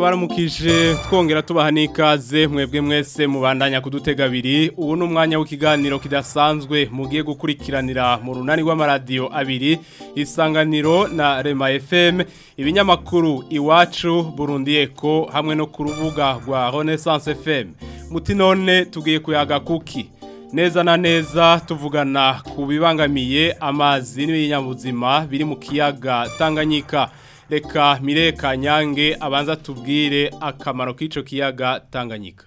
turabaramukije twongera tubaha n'ikaze mwebwe mwese mubandanya kudutega abiri ubu ni umwanya w'ikiganiro kidasanzwe mugiye gukurikiranira mu runani rw'amaradiyo abiri isanganiro na rema fm ibinyamakuru iwacu burundi eko hamwe no ku rubuga rwa renaissance fm muti none tugiye kuyaga kuki neza na neza tuvugana ku bibangamiye amazi n'ibinyabuzima biri mu kiyaga tanganyika reka mireka nyange abanza tubwire akamaro k'ico kiyaga Tanganyika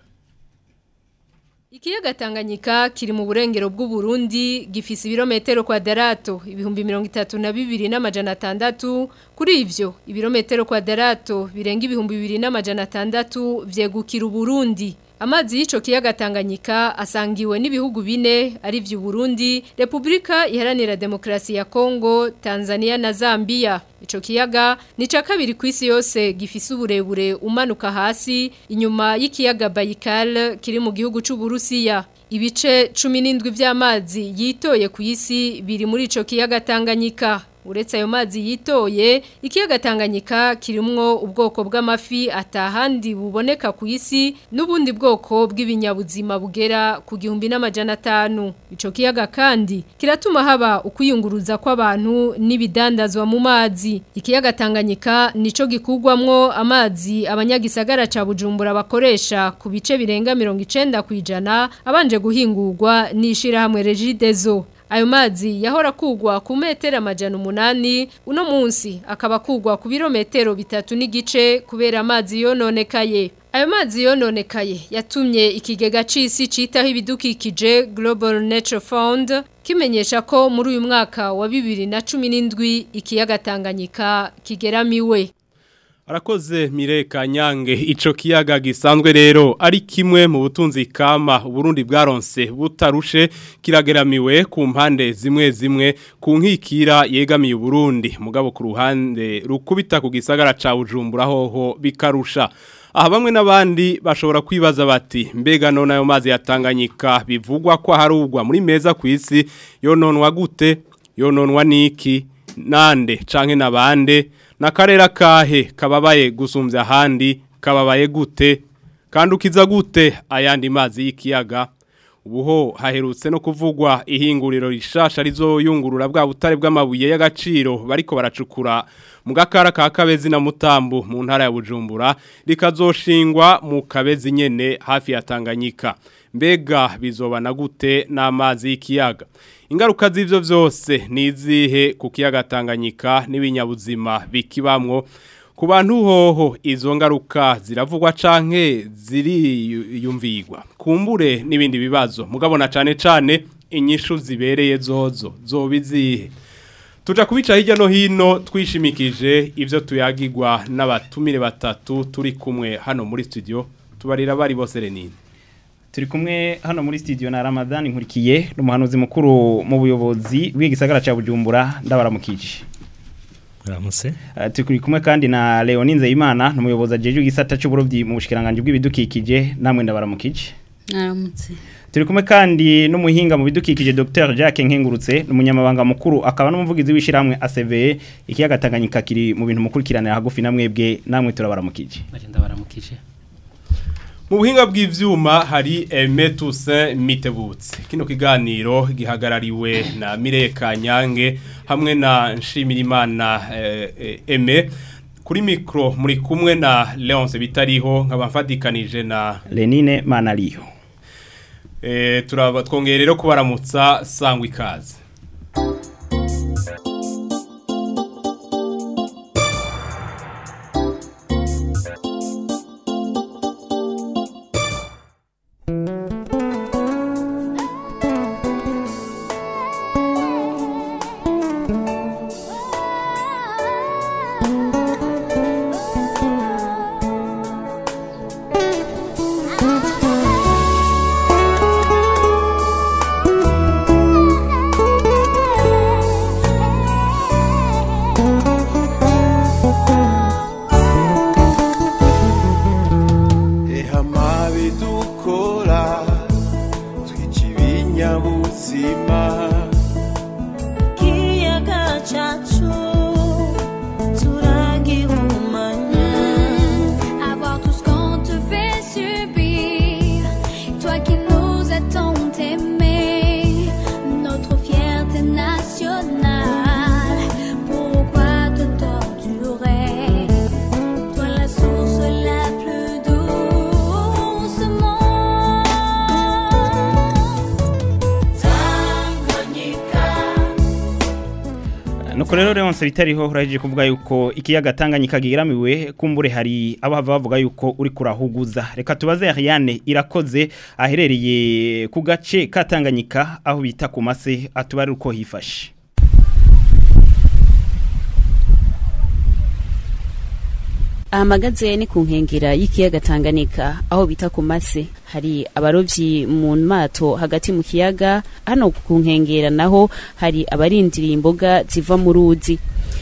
Ikiyaga Tanganyika kiri mu burengero bw'u Burundi gifise ibirometero kwadarato ibihumbi 32 n'amajana atandatu kuri ivyo ibirometero kwadarato birenga ibihumbi 2600 vyegukira Burundi Amazi y'ico kiyaga Tanganyika asangiwe n'ibihugu bine ari vyo Burundi, Republika Iharanira Demokrasi ya Kongo, Tanzania na Zambia. Ico kiyaga ni ca kabiri kw'isi yose gifise uburebure umanuka hasi inyuma y'ikiyaga Baikal kiri mu gihugu c'u Burusiya. Ibice 17 vy'amazi yitoye ku isi biri muri ico kiyaga Tanganyika. Uretse ayo mazi yitoye, ikiyaga Tanganyika kirimwo ubwoko bw'amafi atahandi buboneka ku isi n'ubundi bwoko bw'ibinyabuzima bugera ku gihumbi n'amajana atanu. Ico kiyaga kandi kiratuma haba ukwiyunguruza kw'abantu n'ibidandazwa mu mazi. Ikiyaga Tanganyika nico gikugwamwo amazi abanyagisagara ca Bujumbura bakoresha ku bice birenga 90 kwijana abanje guhingurwa n'ishira hamwe Regideso. Ayo mazi yahora kugwa ku metero amajana umunani uno munsi akaba kugwa ku birometero bitatu n'igice kubera amazi yononekaye. Ayo mazi yononekaye yatumye ikigega c'isi citaho ibidukikije Global Nature Fund kimenyesha ko muri uyu mwaka wa 2017 ikiyaga Tanganyika kigeramiwe. Arakoze Mireka Nyange ico kiyaga gisanzwe rero ari kimwe mu butunzi kama Burundi bwaronse butarushe kirageramiwe ku mpande zimwe zimwe ku nkikira yegamiye Burundi mugabo ku ruhande rukubita ku gisagara ca Bujumbura hoho bikarusha aha bamwe n'abandi bashobora kwibaza bati mbega none ayo mazi yatanganyika bivugwa ko harugwa muri meza ku isi yononwa gute yononwa niki nande canke nabande nakarera kahe kababaye gusumbya ahandi kababaye gute kandukiza gute ayandi mazi y'ikiyaga ubuho haherutse no kuvugwa ihinguriro rishasha rizoyungurura bwa butare bw'amabuye y'agaciro bariko baracukura mu gakara ka kabezi na mutambu mu ntara ya bujumbura rikazoshingwa mu kabezi nyene hafi ya tanganyika mbega bizobana gute n'amazi y'ikiyaga ingaruka z'ivyo vyose nizihe ku kiyaga Tanganyika n'ibinyabuzima bikibamwo ku bantu hoho izo ngaruka ziravugwa canke ziriyumvigwa kumbure n'ibindi bibazo mugabona cane cane inyishu zibereye zozo zobizihe tuja kubica hirya no hino twishimikije ivyo tuyagirwa n'abatumire batatu turi kumwe hano muri studio tubarira bari bose renine turi kumwe hano muri studio na Ramadan nkurikiye n'umuhanuzi mukuru mu buyobozi bw'igisagara ca Bujumbura ndabaramukije Ramuse uh, turi kumwe kandi na Leonie Nzeyimana n'umuyobozi ajeje igisata c'uburovyi mu bushikiranganje bw'ibidukikije namwe ndabaramukije Naramutse turi kumwe kandi n'umuhinga mu bidukikije Dr Jacques Nkengurutse n'umunyamabanga mukuru akaba n'umuvugizi w'ishiramwe ACV ikiyaga Tanganyika kiri mu bintu mukurikiranira hagufi namwebwe namwe turabaramukije ndabaramukije mu buhinga bw'ivyuma hari Aime Toussaint Mitebutse kino kiganiro gihagarariwe na Mireka Nyange hamwe na Nshimirimana eh, eh, Aime kuri mikro muri kumwe na Leonce Bitariho nkabamfadikanije na Lenine Manaliyo eh turaba twongere rero kubaramutsa sangwa ikaze Ah nuko rero Leonce bitariho uraje kuvuga yuko ikiyaga Tanganyika gihiramiwe kumbure hari abahava bavuga yuko uri kurahuguza reka tubaze Ariane irakoze aherereye ku gace ka Tanganyika aho bita ku mase atubari uko hifashe ahamagaze ni ku nkengera y'ikiyaga Tanganyika aho bita ku mase hari abarovyi mu mato hagati mu kiyaga hano ku nkengera naho hari abarindiriye imboga ziva mu ruzi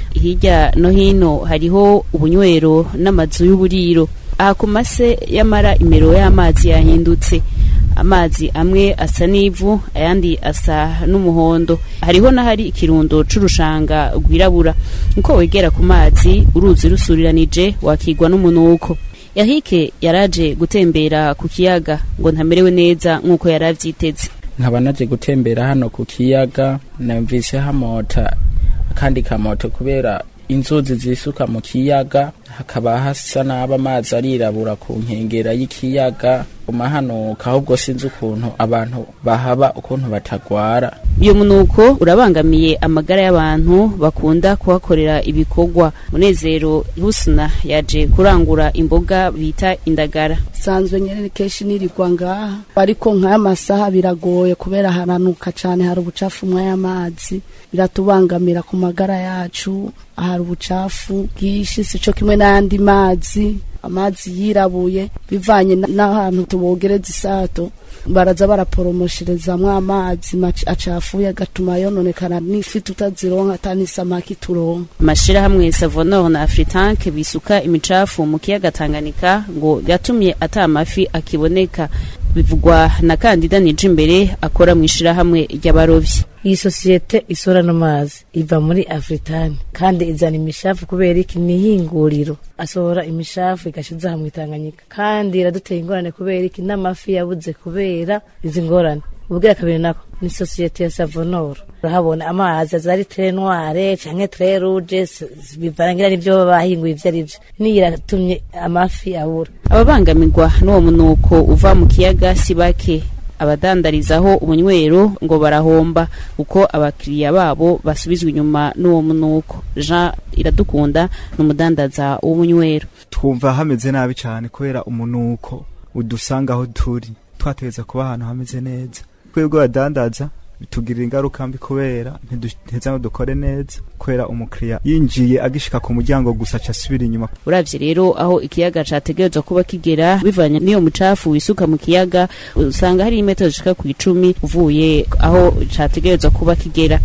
hirya no hino hariho ubunywero n'amazu y'uburiro aha ku mase yamara imero y'amazi yahindutse amazi amwe asa n'ivu ayandi asa n'umuhondo hariho n'ahari ikirundo c'urushanga rwirabura uko wegera ku mazi uruzi rusuriranije wakigwa n'umunuko yahike yaraje gutembera ku kiyaga ngo ntamerewe neza nk'uko yari avyiteze nkaba naje gutembera hano ku kiyaga namvise hamota akandi kamoto kubera inzuzi zisuka mu kiyaga hakaba hasa n'aba amazi arirabura ku nkengera y'ikiyaga umahanuka ahubwo sinzi ukuntu abantu bahaba ukuntu batagwara uyu munuko urabangamiye amagara y'abantu bakunda kuhakorera ibikorwa munezero husna yaje kurangura imboga bita indagara sanzwe nyene kenshi nirirwa ngaha ariko nk'aya masaha biragoye kubera haranuka cane hari ubucafu mw'ayamazi biratubangamira ku magara yacu hari ubucafu bwinshi sico kimwe n'ayandi mazi amazi yirabuye bivanye n'ahantu tubogereza isato baraza baraporomosherezamwo amazi acafuye agatuma yononekana n'ifi tutazironka ata n'isamaki turonka amashirahamwe savonor na afritanke bisuka imicafu mu kiyaga tanganyika ngo yatumye ata amafi akiboneka bivugwa na kandida nije imbere akora mu ishirahamwe ry'abarovyi iyi sosiyete isorana amazi iva muri afritani kandi izana imishafu kubera iki ni ihinguriro asohora imishafu igashiza hamwe itanganyika kandi iraduteye ingorane kubera iki n'amafi yabuze kubera izi ngorane ubwira kabiri nako ni sosiyete ya savonoro urahabona amazi aza ari tere noire canke tere rouge bivarangira n'ivyo baba bahinguye ivyo ari vyo niyo iratumye amafi abura ababangamirwa n'uwo munuko uva mu kiyaga si bake abadandarizaho ubunywero ngo barahomba uko abakiriya babo basubizwa inyuma n'uwo munuko jean iradukunda ni umudandaza w'ubunywero twumva hameze nabi cyane kubera umunuko udusanga aho turi twategeza kuba ahantu hameze neza twebwe badandaza bitugirira ingaruka mbi kubera ntiduteza ngo dukore neza kubera umukiriya yinjiye agishika ku muryango gusa aca asubira inyuma uravye rero aho ikiyaga categerezwa kuba kigera bivanye n'iyo mucafu wisuka mu kiyaga usanga hari imetero zishika ku icumi uvuye aho categerezwa kuba kigera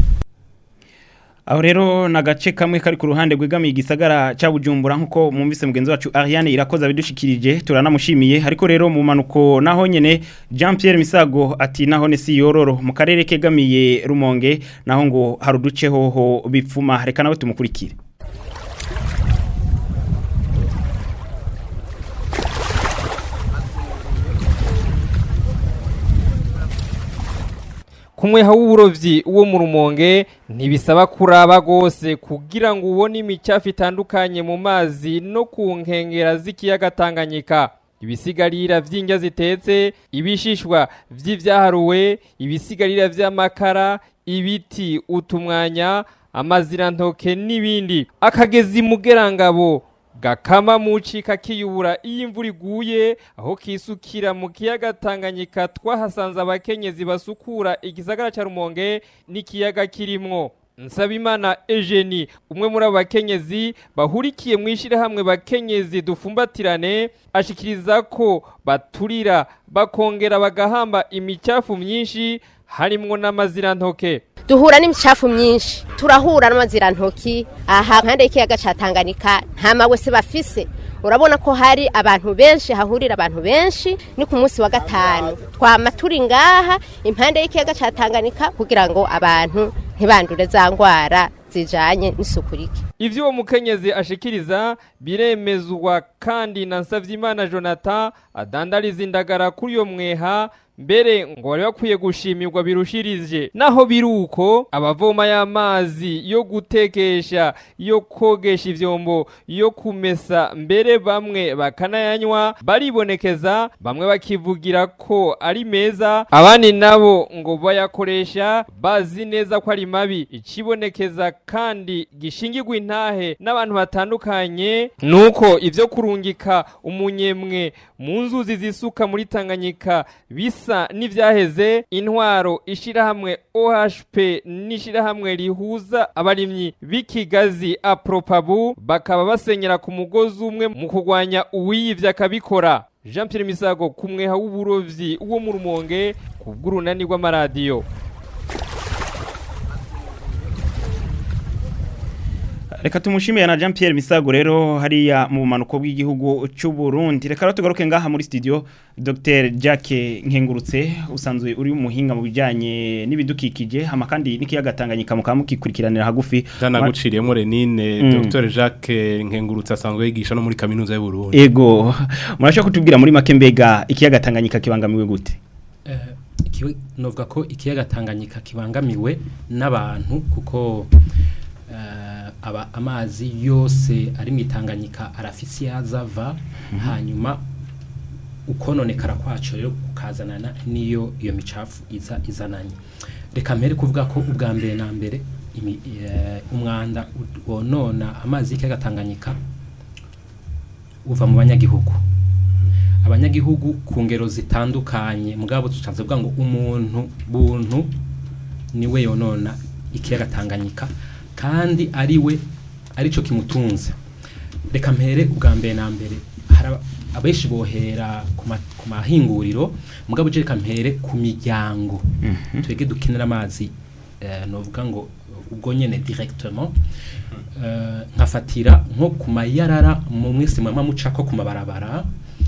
aho rero ni agace kamwe kari ku ruhande rwegamiye igisagara cya bujumbura nk'uko mwumvise mugenzi wacu ariane irakoze abidushikirije turanamushimiye ariko rero mu mpanuko naho nyine jean Pierre misago ati naho ni si yororo mu karere kegamiye rumonge naho ngo hari uduce hoho bipfuma reka nawe tumukurikire kumwe w'uburovyi wo mu rumonge ntibisaba kuraba gose kugira ngo ubone imicafu itandukanye mu mazi no ku nkengera z'ikiyaga Tanganyika ibisigarira vy'indya zitetse ibishishwa vy'ivyaharuwe ibisigarira vy'amakara ibiti utumwanya amazirantoke n'ibindi akagezi mugerangabo gakama mucika kiyubura iyo imvura iguye aho kisukira mu kiyaga Tanganyika twahasanze abakenyezi basukura igisagara ca Rumonge n'ikiyaga kirimwo Nsabimana Eugenie umwe muri abo bakenyezi bahurikiye mu ishirahamwe bakenyezi dufumbatirane ashikiriza ko baturira bakongera bagahamba imicafu myinshi harimwo n'amazirantoke duhura n'imicafu myinshi turahura n'amazirantoki aha nkande y'ikiyaga ca Tanganyika nta mawese bafise urabona ko hari abantu benshi hahurira abantu benshi ni ku munsi wa gatanu twama turi ngaha impande y'ikiyaga ca Tanganyika kugira ngo abantu ntibandure za ngwara zijanye n'isuku rike ivyo uwo mukenyezi ashikiriza biremezwa kandi na Nsavyimana Jonathan adandariza indagara kuri yo mweha mbere ngo bari bakwiye gushimirwa birushirije naho biruko abavoma y'amazi yo gutekesha yo kogesha ivyombo yo kumesa mbere bamwe bakanayanywa baribonekeza bamwe bakivugira ko ari meza abandi nabo ngo bayakoresha bazi neza ko ari mabi ikibonekeza kandi gishingirwa intahe n'abantu batandukanye nuko ivyo kurungika umunyemwe mu nzuzi zisuka muri Tanganyika bisa n'ivyaheze intwaro ishirahamwe OHP n'ishirahamwe rihuza abarimyi b'ikigazi apropabu bakaba basenyera ku mugozi umwe mu kurwanya uwiyivya akabikora Jean Pierre Misago kumweha w'uburovyi wo mu rumonge ku bw'urunani rw'amaradiyo Reka tumushimiye na Jean Pierre Misago rero hariya mu bumanuko bw'igihugu cy'u Burundi. Reka rero tugaruke ngaha muri studio Dr. Jacques Nkengurutse usanzwe uri umuhinga mu bijanye n'ibidukikije hama kandi n'ikiyaga Tanganyika mukaba mukikurikiranira hagufi. Ndanaguciriyemo Renine Mm. Dr. Jacques Nkengurutse asanzwe yigisha no muri kaminuza y'u Burundi. Ego murashaka kutubwira muri make mbega ikiyaga Tanganyika kibangamiwe gute? Eh, ikiwe- novuga ko ikiyaga Tanganyika kibangamiwe n'abantu kuko eh, aba amazi yose ari mu Tanganyika arafise yazava hanyuma ukononekara kwacu rero kukazanana niyo iyo micafu iza izananye reka mbere kuvuga ko ubwa mbere na mbere imi- eh, umwanda u- wonona amazi y'ikiyaga Tanganyika uva mu banyagihugu abanyagihugu ku ngero zitandukanye mugabo tucaze kuvuga ngo umuntu buntu niwe yonona ikiyaga Tanganyika kandi ari we arico kimutunze reka mpere ubwa mbere na mbere hari aba- abenshi bohera ku ma- ku mahinguriro mugabo je reka mpere ku miryango twege dukenera amazi eh, novuga ngo ubwo nyene directement eh, nkafatira nko ku mayarara mu mwese mwama mucako ku mabarabara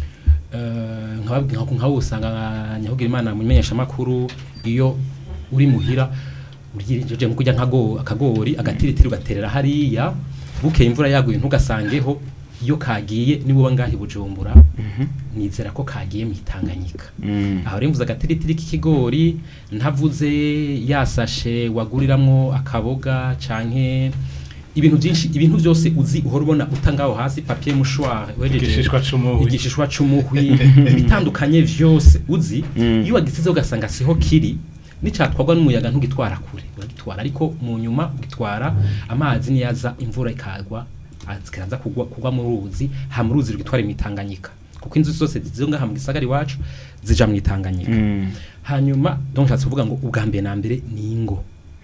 eh, nkababwira nka nkaho usanga nyahugira imana mu menyesha makuru iyo uri muhira uryijeje mu kurya nkago akagori agatiritiri ugaterera hariya bukeye imvura yaguye ntugasangeho iyo kagiye nibuba ngahi bujumbura nizera ko kagiye mu itanganyika aho rero mvuze agatiritiri k'ikigori ntavuze yasashe waguriramwo akaboga canke ibintu byinshi ibintu byose uzi uhora ubona utangaho hasi papier mouchoir wejeje Igishishwa c'umuhwi. igishishwa c'umuhwi bitandukanye vyose uzi iyo wagisize ugasanga siho kiri nicatwagwa n'umuyaga ntugitwara kure uragitwara ariko mu nyuma ugitwara amazi niyaza imvura ikagwa zikaza kugwa kugwa mu ruzi ha mu ruzi rugitwara imitanganyika kuko inzu zose zizo ngaha mu gisagara iwacu zija mu itanganyika hanyuma donc nshatse kuvuga ngo ubwa mbere na mbere ni ingo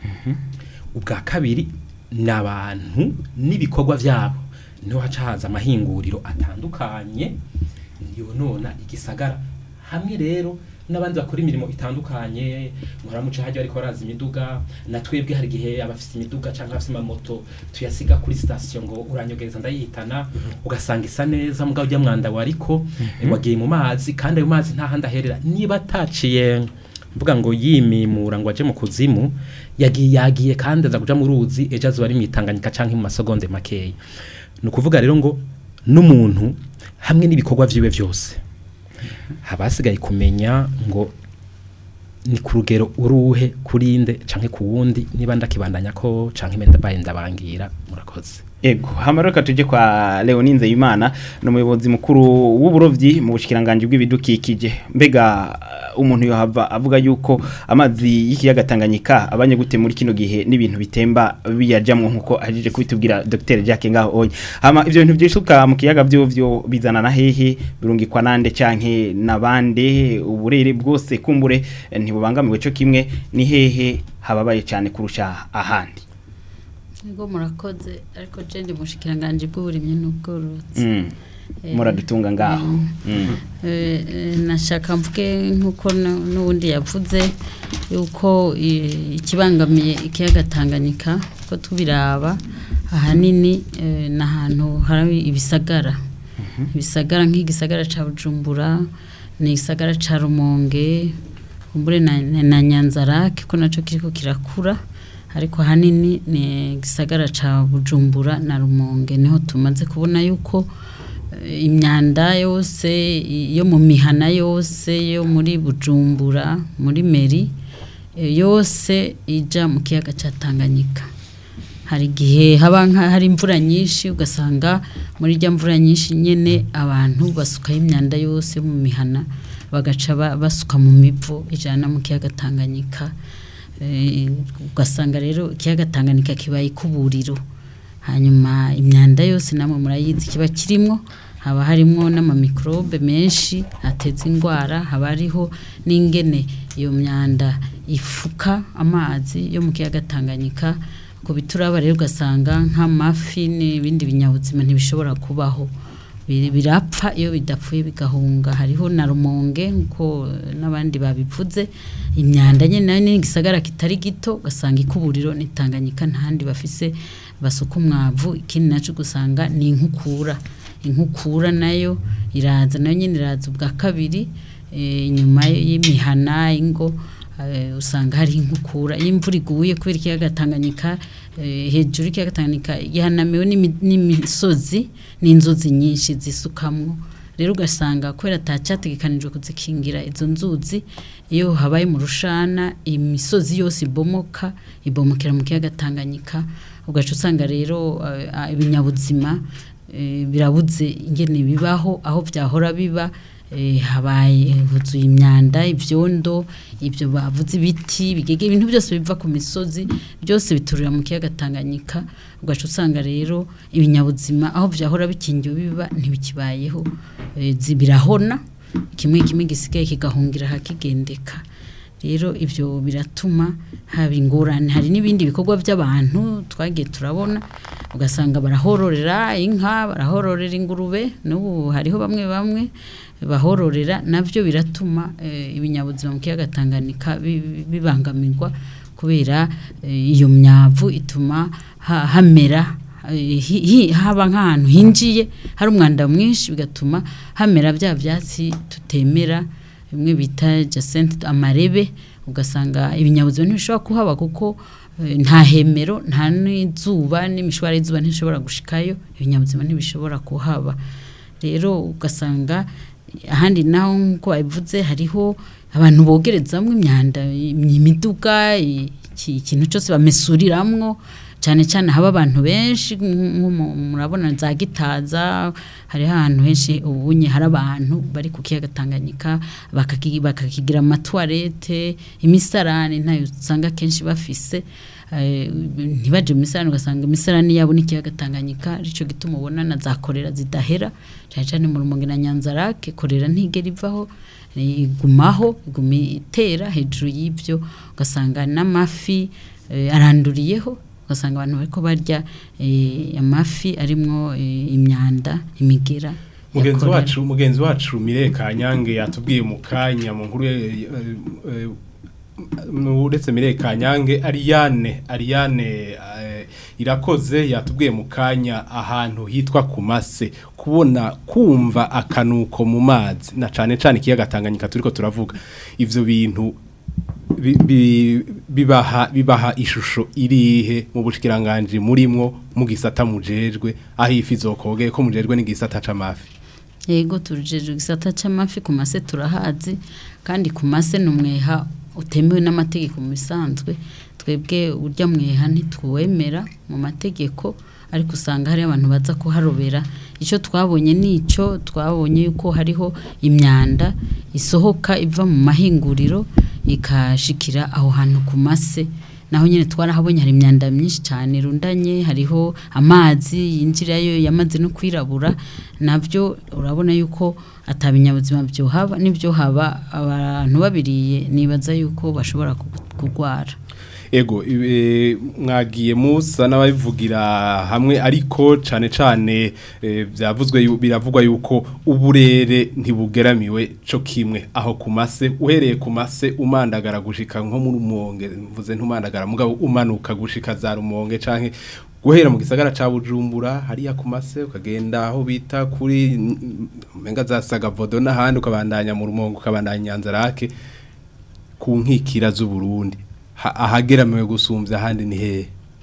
ubwa kabiri ni abantu n'ibikorwa byabo niho haca haza amahinguriro atandukanye yonona igisagara hamwe rero n'abandi bakora imirimo itandukanye muramuca hajya ariko baraza imiduga na twebwe hari igihe abafite imiduga cyangwa abafite amamoto tuyasiga kuri sitasiyo ngo uranyogereza ndayihitana ugasanga isa neza mugabo ujya mwanda wariko wagiye mu mazi kandi ayo mazi nta handi aherera niba ataciye mvuga ngo yimimura ngo aje mu kuzimu yagiye yagiye kandi aza kuja mu ruzi ejo azuba ari mwitanganyika canke mu masegonde makeya ni ukuvuga rero ngo n'umuntu hamwe n'ibikorwa vyiwe vyose haba hasigaye kumenya ngo ni ku rugero uruhe kurinde canke ku wundi niba ndakibandanya ko canke menda baye ndabangira murakoze Ego, hama reka tuje kwa Leonie Nzeyimana ni umuyobozi mukuru w'uburovyi mu bushikiranganje bw'ibidukikije. Mbega uh, umuntu yohava avuga yuko amazi y'ikiyaga Tanganyika abanye gute muri kino gihe n'ibintu bitemba biyajamwo nkuko ajije kubitubwira Dr. Jacques ngaho onye. Hama ivyo bintu byishuka mu kiyaga byo byo bizana na hehe birungikwa nande canke nabande uburere bwose kumbure eh, ntibubangamiwe cyo kimwe ni hehe hababaye cyane kurusha ahandi. Ego murakoze ariko je ndi mushikiranganje bw'uburimyi n'ubworozi. Mm. Eh, Muradutunga ngaho. mm. Mm. Eh, eh, nashaka mvuge nkuko nu- n'ubundi yavuze yuko eh, ikibangamiye ikiyaga Tanganyika ko tubiraba ahanini eh, n'ahantu hari ibisagara ibisagara nk'igisagara ca Bujumbura ni igisagara ca Rumonge kumbure na, na, na Nyanzarake ko naco kiriko kirakura ariko ahanini ni igisagara ca Bujumbura na Rumonge niho tumaze kubona yuko imyanda yose yo mu mihana yose yo muri bujumbura muri meri eh, yose ija mu kiyaga cya tanganyika hari igihe haba nka hari imvura nyinshi ugasanga muri rya mvura nyinshi nyine abantu basukaho imyanda yose yo mu mihana bagaca ba- basuka mu mivo ijana mu kiyaga tanganyika Eh, ugasanga rero ikiyaga tanganyika kibaye ikuburiro hanyuma imyanda yose namwe murayizi kiba kirimo haba harimo n'amamikorobe menshi ateza indwara haba hariho n'ingene iyo myanda ifuka amazi yo mu kiyaga tanganyika ku bituraba rero ugasanga nk'amafi n'ibindi binyabuzima ntibishobora kubaho Biri- birapfa iyo bidapfuye bigahunga hariho na rumonge nkuko n'abandi babivuze imyanda nyine nayo ni igisagara kitari gito ugasanga ikuburiro n'itanganyika ntahandi bafise basuka umwavu ikindi nacyo gusanga ni inkukura inkukura nayo iraza nayo nyine iraza ubwa kabiri eh, inyuma y'imihana ingo eh, usanga hari inkukura iyo imvura iguye kubera ikiyaga tanganyika eh, hejuru y'ikiyaga tanganyika gihanamiwe n'imi- n'imisozi n'inzuzi nyinshi zisukamwo rero ugasanga kubera atacyategekanijwe kuzikingira izo nzuzi iyo habaye mu rushana imisozi yose ibomoka ibomokera mu kiyaga tanganyika ugaca usanga rero eh, ah, ibinyabuzima eh, birabuze ingene bibaho aho byahora biba eh, habaye huzuye imyanda ibyondo ibyo bavuze ibiti bigege ibintu byose biva ku misozi byose biturira mu kiyaga tanganyika ugaca usanga rero ibinyabuzima aho byahora bikingiwe biba ntibikibayeho eh, zi- birahona kimwe kimwe gisigaye kigahungira hakigendeka rero ibyo biratuma haba ingorane hari n'ibindi bikorwa by'abantu twagiye turabona ugasanga barahororera inka barahororera ingurube n'ubu hariho bamwe bamwe bahororera nabyo biratuma eh, ibinyabuzima mu kiyaga Tanganyika bi- bi- bibangamirwa kubera eh, iyo myavu ituma ha- hamera eh, hi- hi- haba nk'ahantu hinjiye hari umwanda mwinshi bigatuma hamera bya byatsi tutemera bimwe bita jacente amarebe ugasanga ibinyabuzima ntibishobora kuhaba kuko eh, nta hemero nta n'izuba n'imishwara y'izuba ntishobora gushikayo ibinyabuzima ntibishobora kuhaba rero ugasanga ahandi naho nk'uko babivuze hariho abantu bogerezamo imyanda imiduga iki- ikintu cyose bamesuriramwo cyane cyane haba abantu benshi nko mu- murabona za gitaza hari ahantu henshi ubunye hari abantu bari ku kiyaga Tanganyika bakaki- bakakigira amatwarete imisarani ntayo usanga kenshi bafise eh, ntibaje mu misarani ugasanga imisarani yabo n'ikiyaga Tanganyika arico gituma ubona na za korera zidahera cyane cyane mu rumonge na nyanzarake korera ntigera ivaho eh, igumaho iguma itera hejuru y'ibyo ugasanga n'amafi eh, aranduriyeho ugasanga abantu bariko barya eh, amafi arimwo eh, imyanda imigera mugenzi yakorera. wacu mugenzi wacu Mire Kanyange yatubwiye mu kanya mu nkuru eh, eh, eh, uretse Mire Kanyange Ariane Ariane eh, irakoze yatubwiye mu kanya ahantu hitwa ku mase kubona kumva akanuko mu mazi na cane cane ikiyaga Tanganyika turiko turavuga ivyo bintu bi- bi- bibaha bibaha ishusho irihe mu bushikiranganje murimwo mu gisata mujejwe aho ifi zokoge ko mujejwe n'igisata c'amafi yego turujeje igisata c'amafi ku mase turahazi kandi ku mase ni umweha utemewe n'amategeko mu bisanzwe twebwe urya mweha ntitwemera mu mategeko ariko usanga hari abantu baza kuharobera icyo twabonye nico twabonye yuko hariho imyanda isohoka iva mu mahinguriro ikashikira aho hantu ku mase naho nyine twarahabonye hari imyanda myinshi cyane irundanye hariho amazi yinjirayo yamaze no kwirabura nabyo urabona yuko atabinyabuzima byohaba n'ibyo haba abantu babiriye nibaza yuko bashobora kugu- kurwara ego ibe- mwagiye musa n'ababivugira hamwe ariko cane cane eh, byavuzwe yu- biravugwa yuko uburere ntibugeramiwe co kimwe aho ku mase uhereye ku mase umandagara gushika nko mu rumonge mvuze ntumandagara mugabo umanuka gushika za rumonge canke guhera mu gisagara ca Bujumbura hariya ku mase ukagenda aho bita kuri menga za Sagavodo n'ahandi ukabandanya mu rumonge ukabandanya Nyanzarake ku nkikira z'u Burundi Ha- ahageramiwe gusumbya ahandi ni hehe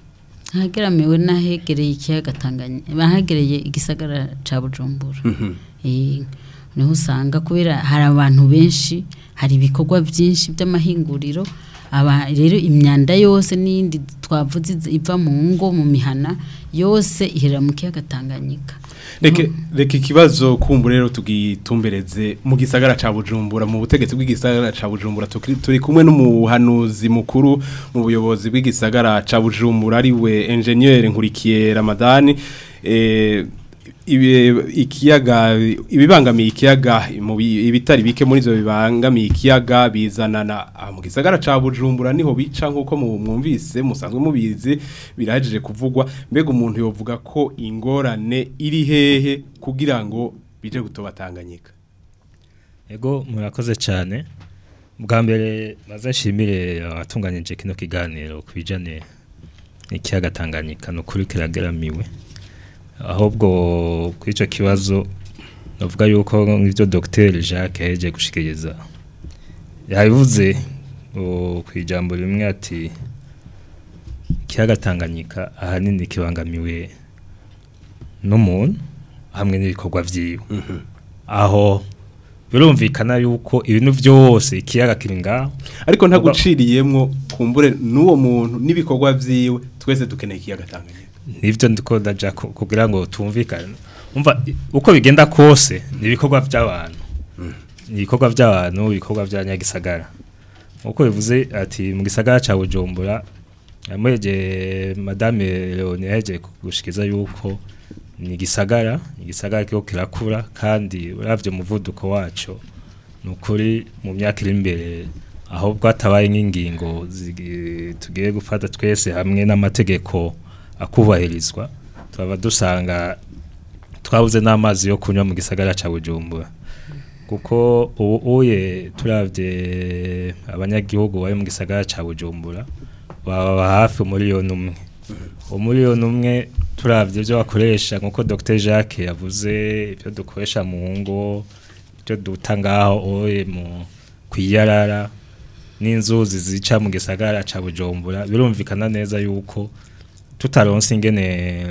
hageramiwe n'ahegereye ikiyaga Tanganyika bahegereye igisagara ca Bujumbura Mhm. eh niho usanga kubera hari abantu benshi hari ibikorwa byinshi by'amahinguriro aba rero imyanda yose n'indi twavuze iza- iva mu ngo mu mihana yose ihera mu kiyaga Tanganyika Reke reka ikibazo kumbu rero tugitumbereze mu gisagara ca Bujumbura mu butegetsi bw'igisagara ca Bujumbura tukiri- turi kumwe n'umuhanuzi mukuru mu buyobozi bw'igisagara ca Bujumbura ari we engineer Nkurikiye Ramadani eh ibi- ikiyaga ibibangamiye ikiyaga mu bi- ibitari bike muri zo bibangamiye ikiyaga bizanana ah, mu gisagara ca Bujumbura niho bica nkuko mu- mwumvise musanzwe mubizi birahejeje kuvugwa mbega umuntu yovuga ko ingorane iri hehe kugira ngo bije gutobatanganyika Ego murakoze cyane bwa mbere maze nshimire abatunganyije kino kiganiro ku bijyanye n'ikiyaga Tanganyika ni ukuri kirageramiwe ahubwo kuri icyo kibazo navuga yuko nk'ibyo Dr Jacques yaheje gushikiriza yabivuze o, ku ijambo rimwe ati ikiyaga Tanganyika ahanini kibangamiwe n'umuntu hamwe n'ibikorwa vyiwe aho birumvikana yuko ibintu byose ikiyaga kiri ngaho ariko ntaguciriyemwo kumbure n'uwo muntu n'ibikorwa vyiwe twese dukeneye ikiyaga Tanganyika nivyo ndiko ndaja ku- kugira ngo tumvikane umva i- uko bigenda kose ni ibikorwa by'abantu ni ibikorwa by'abantu ibikorwa bya nyagisagara uko bivuze ati mu gisagara ca Bujumbura yamuheje madame Leonie yaheje gushikiza yuko ni gisagara igisagara kiko kirakura kandi uravye umuvuduko waco ni ukuri mu myaka iri imbere aho bwatabaye nk'ingingo zigi- tugiye gufata twese hamwe n'amategeko akubahirizwa twaba dusanga twabuze n'amazi yo kunywa mu gisagara ca Bujumbura kuko ubu uye turavye abanyagihugu bari mu gisagara ca Bujumbura baba hafi umuriyoni umwe umuriyoni umwe turavye ibyo bakoresha nkuko Dr Jacques yavuze ibyo dukoresha mu ngo ibyo duta ngaho oye mu kwiyarara n'inzuzi zica mu gisagara ca Bujumbura birumvikana neza yuko tutaronse ingene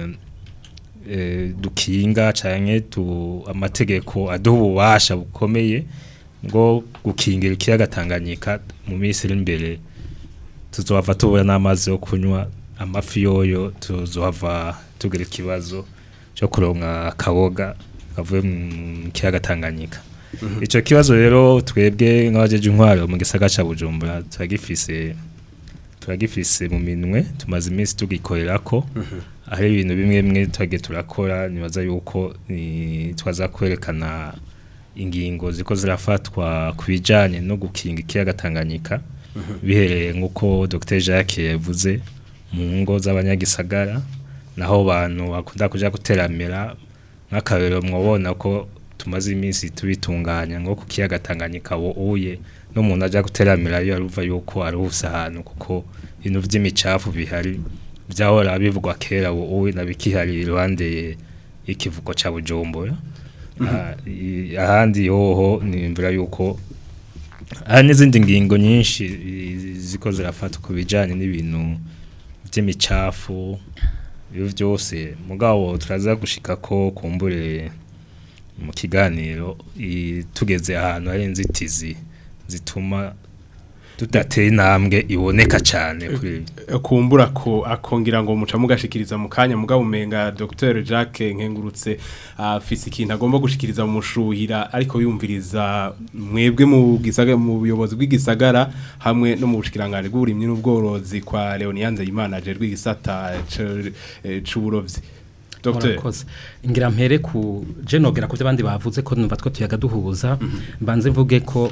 eh, dukinga canke tu amategeko aduha ububasha bukomeye ngo gukingira ikiyaga Tanganyika mu minsi iri imbere tuzohava tubura n'amazi yo kunywa amafi yoyo tuzohava tugira ikibazo cyo kuronka akaboga kavuye mu kiyaga Tanganyika Mhm. ico kibazo rero twebwe nk'abajeje intwaro mu gisagara ca Bujumbura turagifise turagifise mu minwe tumaze iminsi tugikorerako Mhm. hari ibintu bimwe bimwe twagiye turakora nibaza yuko ni twaza kwerekana ingingo ziko zirafatwa ku bijanye no gukinga ikiyaga Tanganyika Mhm. bihereye nk'uko Dr Jacques yavuze mu ngo z'abanyagisagara naho abantu bakunda kuja guteramira nk'akarero mwobona ko tumaze iminsi tubitunganya ngo ku kiyaga Tanganyika wo uye n'umuntu aja guteramira iyo aruva yuko aruhusa ahantu kuko ibintu vy'imicafu bihari vyahora bivugwa kera wo uye nabikihari iruhande y'ikivuko ca Bujumbura Mhm. Ah, i- ahandi hoho nimvira yuko hari n'izindi ngingo nyinshi i- ziko zirafatwa ku bijanye n'ibintu vy'imicafu ibyo byose mugabo turaza gushika ko kumbure mu kiganiro i- tugeze ahantu hari inzitizi zituma tudatera intambwe iboneka cyane kuri ibi kumbura ko akongera ngo muca mugashikiriza mu kanya mugabo umenga Dr Jacques nkengurutse afise ikintu agomba gushikiriza mu mushuhira ariko yumviriza mwebwe mu gisagara mu buyobozi bw'igisagara hamwe no mu bushikiranganje bw'uburimyi n'ubworozi kwa Leonianze Imana je rw'igisata c- eh, c'uburovyi Dr Murakoze. ngira mpere ku je nogera ku by'abandi bavuze ko numva two tuyaga duhuza mbanze mvuge ko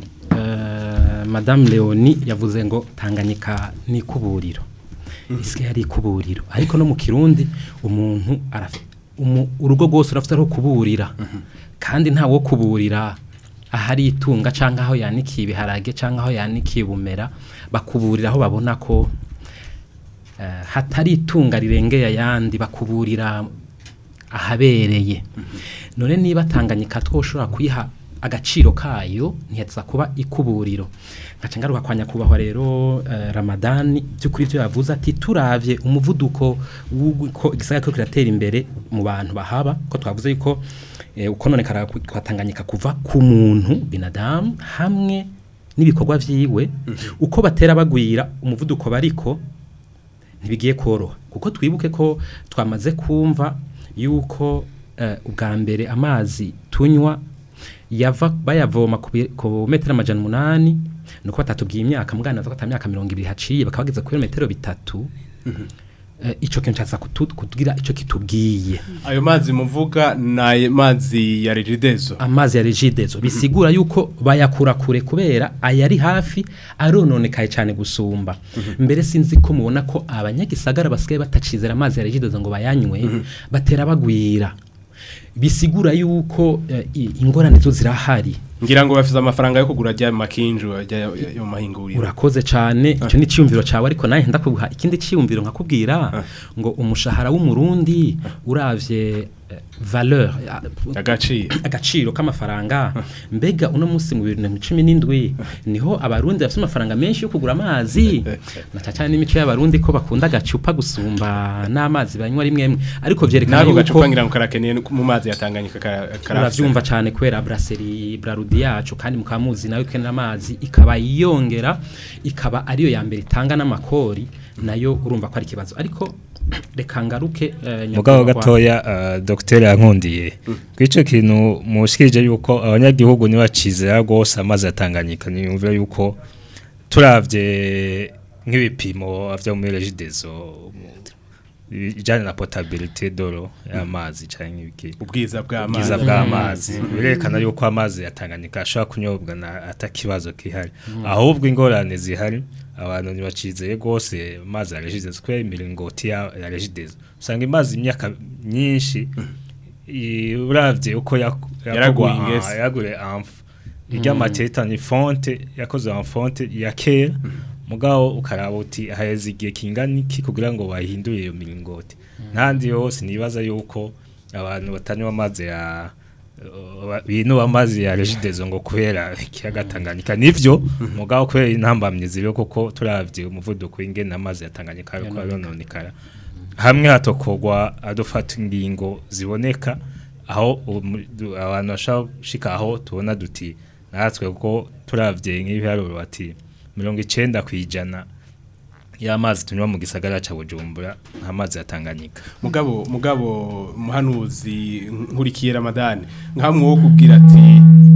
eh, madame Leonie yavuze ngo Tanganyika ni kuburiro isi yari kuburiro ariko no mu kirundi umuntu arafi umu- urugo rwose urafite aho kuburira kandi nta wo kuburira ahari itunga cyangwa aho yanikiye ibiharage cyangwa aho yanikiye ubumera bakuburira aho babona ko eh, hatari itunga rirengeye ayandi bakuburira ahabereye none niba tanganyika twoshobora kuyiha agaciro kayo ntiyatsa kuba ikuburiro ngaca ngaruka kwa nyakubahwa rero eh, Ramadani by'ukuri byo yavuze ati turavye umuvuduko w'uko igisagara ko kiratera imbere mu bantu bahaba ko twavuze yuko eh, ukononekara kwatanganyika kuva ku muntu binadamu hamwe n'ibikorwa vyiwe uko batera bagwira umuvuduko bariko ntibigiye koroha kuko twibuke ko twamaze kumva yuko eh, ubwa mbere amazi tunywa yava bayavoma ku bi- ku metero amajana umunani nuko batatubwiye imyaka mugana ko myaka mirongo ibiri haciye bakaba bageze ku metero bitatu eh, ico kintu cyaza kutu- kutugira ico kitubwiye ayo mazi muvuga ni mazi ya regidezo amazi ya regidezo bisigura yuko bayakura kure kubera ayari hafi arononekaye cyane gusumba mbere sinzi ko mubona ko abanyagisagara basigaye batacizera amazi ya regidezo ngo bayanywe batera bagwira bisigura yuko eh, i- ingorane zo zirahari ngira ngo bafite amafaranga yo kugura ajya mu makinju ajya yo mu mahinguriro urakoze cyane icyo ni icyiyumviro cyawe ariko nawe ndakuguha ikindi cyiyumviro nkakubwira ngo umushahara w'umurundi uravye eh, valeur ya- agaciro agaciro k'amafaranga mbega uno munsi mu bibiri na cumi n'indwi niho abarundi bafite amafaranga menshi yo kugura amazi na cyane cyane n'imico y'abarundi ko bakunda agacupa gusumba n'amazi banywa rimwe rimwe ariko vyerekana nako yuko gacupa ngira ngo karakeneye mu mazi yatanganyika uravyumva cyane kubera brasserie brarudi yacu kandi mukaba muzi nayo ikenera amazi ikaba yongera ikaba ariyo ya mbere itanga n'amakori nayo urumva ko ari ikibazo ariko reka ngaruke eh, mugabo nyakubahwa. gatoya uh, dr yankundiye kwico kintu mushikije yuko abanyagihugu nibacizera rwose amazi atanganyika niyumvira yuko turavye nk'ibipimo vyo muri regidezo ijanye na potabilité doro y'amazi canke ibiki ubwiza bw'amazi ubwiza bw'amazi Mm. birerekana yuko amazi yatanganyika ashobora kunyobwa na atakibazo kihari ahubwo ingorane zihari abantu ntibacizeye rwose amazi ya regidezo kubera imiringoti ya ya regidezo usanga imazi imyaka myinshi i- uravye uko yak- Yaraguye yakogwa- ingese. ah, yagure amfu irya Mm. mateta ni fonte yakoze en fonte ya kera mugabo ukaraba uti haheze igihe kingana iki kugira ngo bahindure iyo miringoti ntandi yose nibaza yuko abantu batanywa amazi ya uh, bintu amazi ya regidezo ngo kubera ikiyaga Tanganyika nivyo mugabo kubera intambamye ziriho kuko turavye umuvuduko w'ingene amazi ya Tanganyika ariko arononekara hamwe hatokogwa adufata ingingo ziboneka aho umu- du- abantu bashaka gushika aho tubona duti natwe kuko turavye nk'ibiharuro bati mirongo icenda kwijana y'amazi tunywa mu gisagara ca Bujumbura nta mazi ya Tanganyika mugabo mugabo muhanuzi nkurikiye ramadani nkamwe wo kubwira ati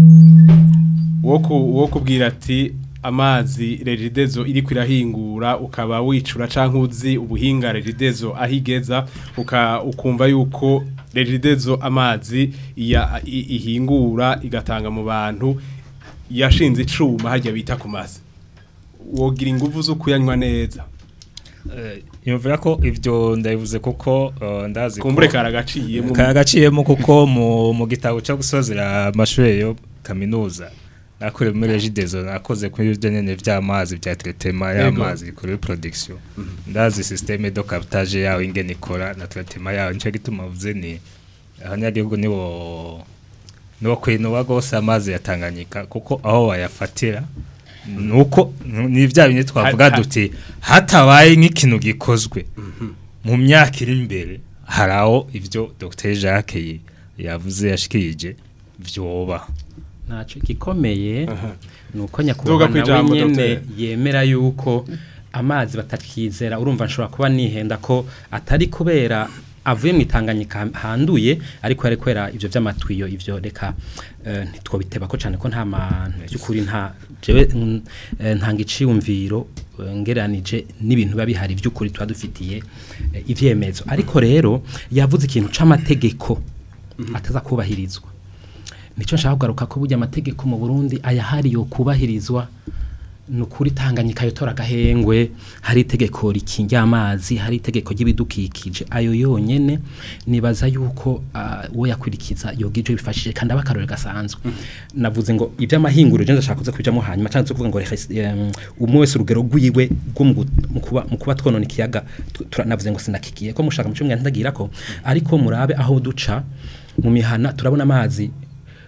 wo ku- wo kubwira ati amazi regidezo iri kwirahingura ukaba wicura canke uzi ubuhinga regidezo ahigeza uka ukumva yuko regidezo amazi iya- i- ihingura igatanga mu bantu yashinze icuma harya bita ku mazi wogira inguvu zo kuyanywa neza Eh, yumvira ko ivyo ndabivuze kuko uh, ndazi ko- Kumbure karagaciyemo. karagaciyemo kuko mu, mu gitabo cyo gusozera amashuri yo kaminuza nakore muri regidezo nakoze kuri ibyo nyene vy'amazi vya traitement Yego. y'amazi kuri production ndazi systeme de captage yawo ingene ikora na traitement yawo nico gituma vuze ni abanyagihugu nibo nibo kwinuba gose amazi ya Tanganyika kuko aho bayafatira nuko ni vya bintu twavuga Ha- ha- duti hatabaye nk'ikintu gikozwe mu myaka iri imbere hari aho ivyo Dr Jacques yi- yavuze yashikirije vyoba ntacyo gikomeye ni uko Tuvuga nyakubahwa ku nawe ijambo, nyene Dr. yemera yuko amazi batakizera urumva nshobora kuba nihenda ko atari kubera avuye mu itanganyika handuye ariko yari kubera ivyo vy'amatwiyo ivyo reka eh, ntitwobiteba ko cyane ko nta mantu by'ukuri nta jewe mm, eh, ntanga iciyumviro eh, ngereranije n'ibintu biba bihari by'ukuri tuba dufitiye eh, ivyemezo ariko rero yavuze ikintu c'amategeko ataza kubahirizwa nicyo nshaka kugaruka ko burya amategeko mu Burundi ayahari yo kubahirizwa nukuri tanganyika yotora gahengwe hari itegeko rikingira amazi hari itegeko ry'ibidukikije ayo yonyene nibaza yuko uh, wo yakurikiza yogije bifashije kandi abakarore gasanzwe navuze ngo iby'amahinguro je ndashaka kuza kujamo hanyuma cyangwa kuvuga ngo um, umwe wese urugero rwiwe rwo mu gu- mu kuba mu kuba twonona ikiyaga tu- tura- navuze ngo sinakikiye ko mushaka mu cyumwe ndagira ko ariko murabe aho duca mu mihana turabona amazi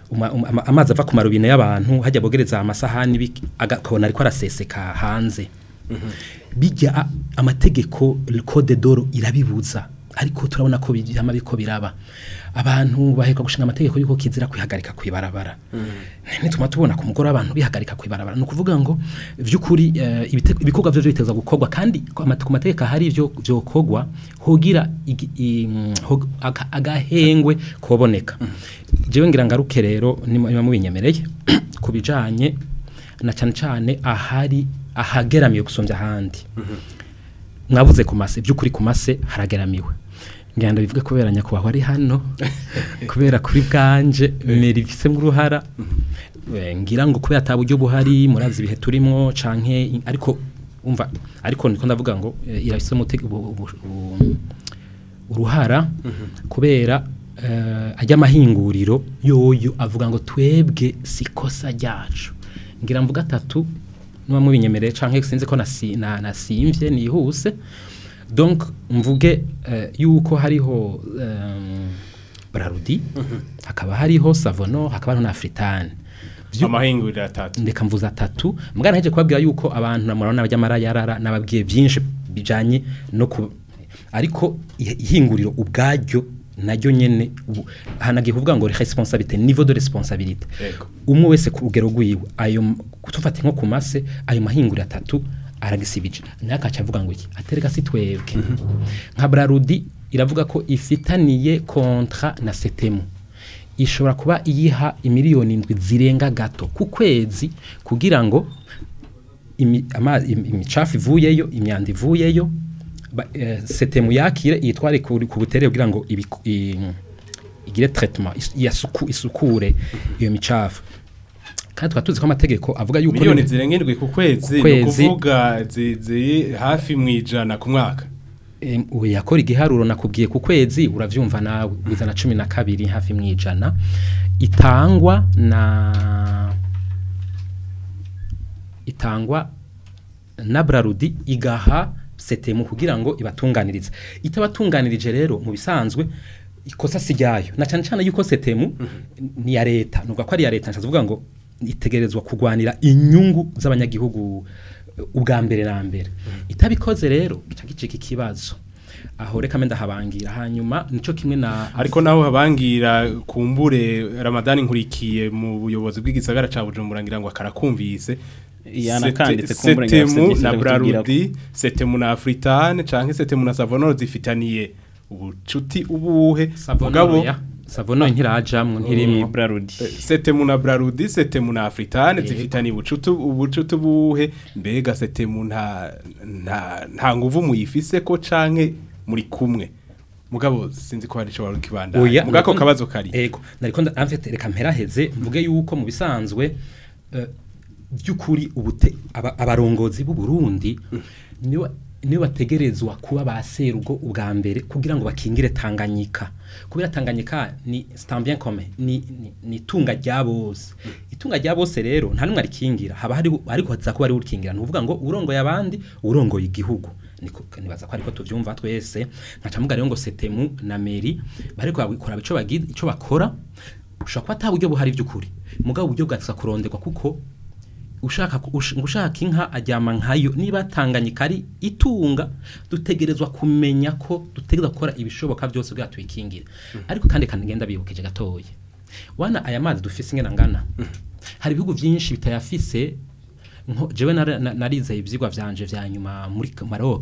uma- uma- ama- amazi ava ku marubine y'abantu hajya bogereza amasahani bik- aga- ukabona ariko araseseka hanze bijya a- amategeko code d'oro irabibuza ariko turabona ko bijyama biko biraba abantu baheka gushinga amategeko yuko kizira kwihagarika kwibarabara nituma tubona ku mugore abantu bihagarika kwibarabara no kuvuga ngo vyukuri eh, ibite- ibikorwa byo biteza gukorwa kandi ku amate- ku mategeko hari ivyo vyokogwa hogira igi- i- mm, hog- aga- agahengwe koboneka jewe ngira ngaruke rero nima nima mubinyemereye kubijanye na cyane cyane ahari ahageramiye gusumvya ahandi mwavuze ku mase by'ukuri ku mase harageramiwe ngenda bivuge kubera nyakubahwa ari hano kubera kuri bwanje meri bifisemo uruhara Eh, ngira ngo kubera ata buryo buhari murazi ibihe turimo canke i- ariko umva ariko niko ndavuga ngo eh, irafisemo umute- ubu- ubu- ubu- uruhara kubera eh, ajya amahinguriro yoyo avuga ngo twebwe sikosa ryacu ngira mvuga atatu nuba mubinyemereye canke sinzi ko nasi- na- nasimvye nihuse donc mvuge eh, yuko hariho um, brarudi hakaba hariho savono hakaba hariho na fritane amahinguriro atatu ndeka mvuze atatu mbwa naheje kubabwira yuko abantu namurabona bajya yarara nababwiye byinshi bijanye no ku ariko i- ihinguriro ubwaryo naryo nyene ubu hanagiye kuvuga ngo responsabilité niveau de responsabilité Yego. umwe wese ku rugero rwiwe ayo m- tufate nko ku mase ayo mahinguriro atatu aragisibije naye akaca avuga ngo iki atereka si twebwe nka brarudi iravuga ko ifitaniye kontra na setemu ishobora kuba iyiha imiliyoni indwi zirenga gato ku kwezi kugira ngo imi- ama- im- imicafu ivuyeyo imyanda ivuyeyo ba- eh, setemu yakire iyitware ku ku butere kugira ngo ibiku- i- igire traitement is- iyasuku- isukure iyo micafu kandi tukaba tuzi ko amategeko avuga yuko miliyoni niba- zirenga indwi ku kwezi ni Kwezi. ukuvuga zi- ziri hafi mu ijana ku mwaka Em, ubu yakora igiharuro nakubwiye ku kwezi uravyumva nawe wizana cumi na kabiri hafi mu ijana itangwa na itangwa na brarudi igaha setemu kugira ngo ibatunganirize itabatunganirije rero mu bisanzwe ikosa si ryayo na cyane cyane yuko setemu ni ya leta nuvuga ko ari iya leta nshatse kuvuga ngo itegerezwa kurwanira inyungu z'abanyagihugu eh, ubwa mbere na mbere itabikoze rero gica gicika ikibazo aho reka menda habangira hanyuma nico kimwe na ariko naho habangira kumbure Ramadani nkurikiye mu buyobozi bw'igisagara ca Bujumbura ngira ngo akarakumvise Yanakanditse Sete- kumbure ngira Setemu afise na byinshi vyo kutubwirako. Brarudi Setemu na Afritan canke Setemu na Savonoro zifitaniye ubucuti ubuhe Savonoro ya Savonoro ntirajamwo ntirimwo Brarudi Setemu na Brarudi Setemu na Afritan Yego. zifitaniye ubucuti ubucuti buhe mbega Setemu nta nta nta nguvu muyifise ko canke muri kumwe mugabo sinzi ko hari ico wari kibanda Oya, mugako nariko- kabazo kari Ego, nariko nda- amfite reka mperaheze mvuge yuko mu bisanzwe eh, by'ukuri ubute aba- abarongozi b'u Burundi niwe niwe bategerezwa kuba baserugo ubwa mbere kugira ngo bakingire Tanganyika kubera Tanganyika ni c'est un bien commun ni ni, ni tunga rya bose itunga rya bose rero nta numwe arikingira haba hari ariko haza kuba ari urikingira nuvuga ngo urongoye abandi urongoye igihugu niko nibaza ko ariko tuvyumva twese nkaca muga rero ngo setemu na meri bariko babikora ico bagize ico bakora ushaka kuba ata buryo buhari by'ukuri mugabo uburyo bwatsa kuronderwa kuko ushaka ku- ush- ngo ushaka inka ajyama nkayo niba tanganyika ari itunga dutegerezwa kumenya ko dutegerezwa gukora ibishoboka byose bwa tuyikingire ariko kandi kandi ngenda bibukeje gatoya wana aya mazi dufise ingena ngana hari ibihugu byinshi bitayafise nko jewe nara- na- narize ivyigwa vyanje vya nyuma muri Maroc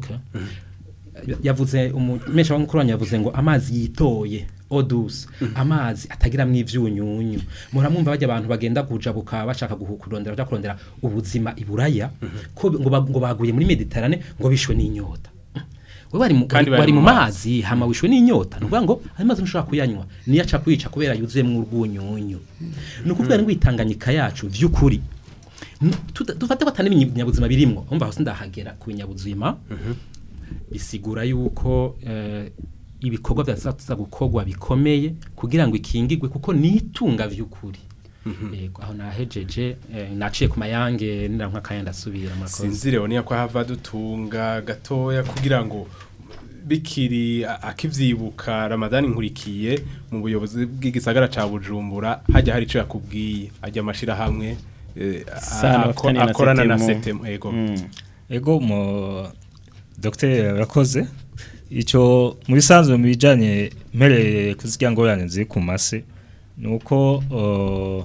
yavuze umumesha wa mukuru wanyu yavuze ngo amazi yitoye odus amazi atagiramwo ivyunyunyu muramwumva bajya abantu bagenda kujabuka bashaka guhukurondera baja kurondera ubuzima iburaya ko ngo ba- ngo baguye muri Mediterane ngo bishwe n'inyota we bari mu Kandi bari bari mu mu mazi. mazi hama wishwe n'inyota nuvuga ngo ayo mazi ntushobora kuyanywa niyo aca kwica kubera yuzuyemwo urwunyunyu ni ukuvuga ngo itanganyika yacu vy'ukuri N- tuta- dufate ko atari ibinyabuzima birimwo umva aho sindahagera ku binyabuzima bisigura yuko eh, ibikorwa byazaza gukorwa bikomeye kugira ngo ikingigwe kuko nitunga vy'ukuri yego aho nahejeje eh, naciye ku mayange nirankwa kaya ndasubira murakoze sinzire niya ko hava dutunga gatoya kugira ngo bikiri a- akivyibuka Ramadani nkurikiye mu buyobozi bw'igisagara ca Bujumbura hajya hari ico yakubwiye ajya amashira hamwe Sana bafitaniye na akorana na Setemu. setemu ego ego mu dogiteri arakoze icyo mu bisanzwe mu bijyanye mpereye kuzirya ngorane ziri ku mase ni uko uh,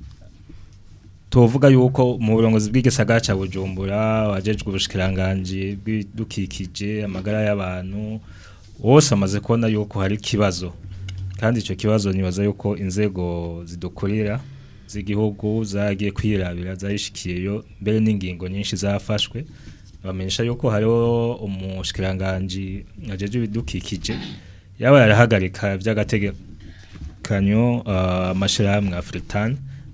tuvuga yuko mu burongozi bw'igisagara cya bujumbura wajejwe ubushikiranganji bw'ibidukikije amagara y'abantu wose amaze kubona yuko hari ikibazo kandi icyo kibazo nibaza yuko inzego zidukorera z'igihugu zagiye kwirabira zarishikiyeyo mbere n'ingingo nyinshi zafashwe bamenyesha yuko hariho umushikiranganji ajejwe ibidukikije yaba yarahagarika by'agategekanyo uh, amashirahamwe Afritan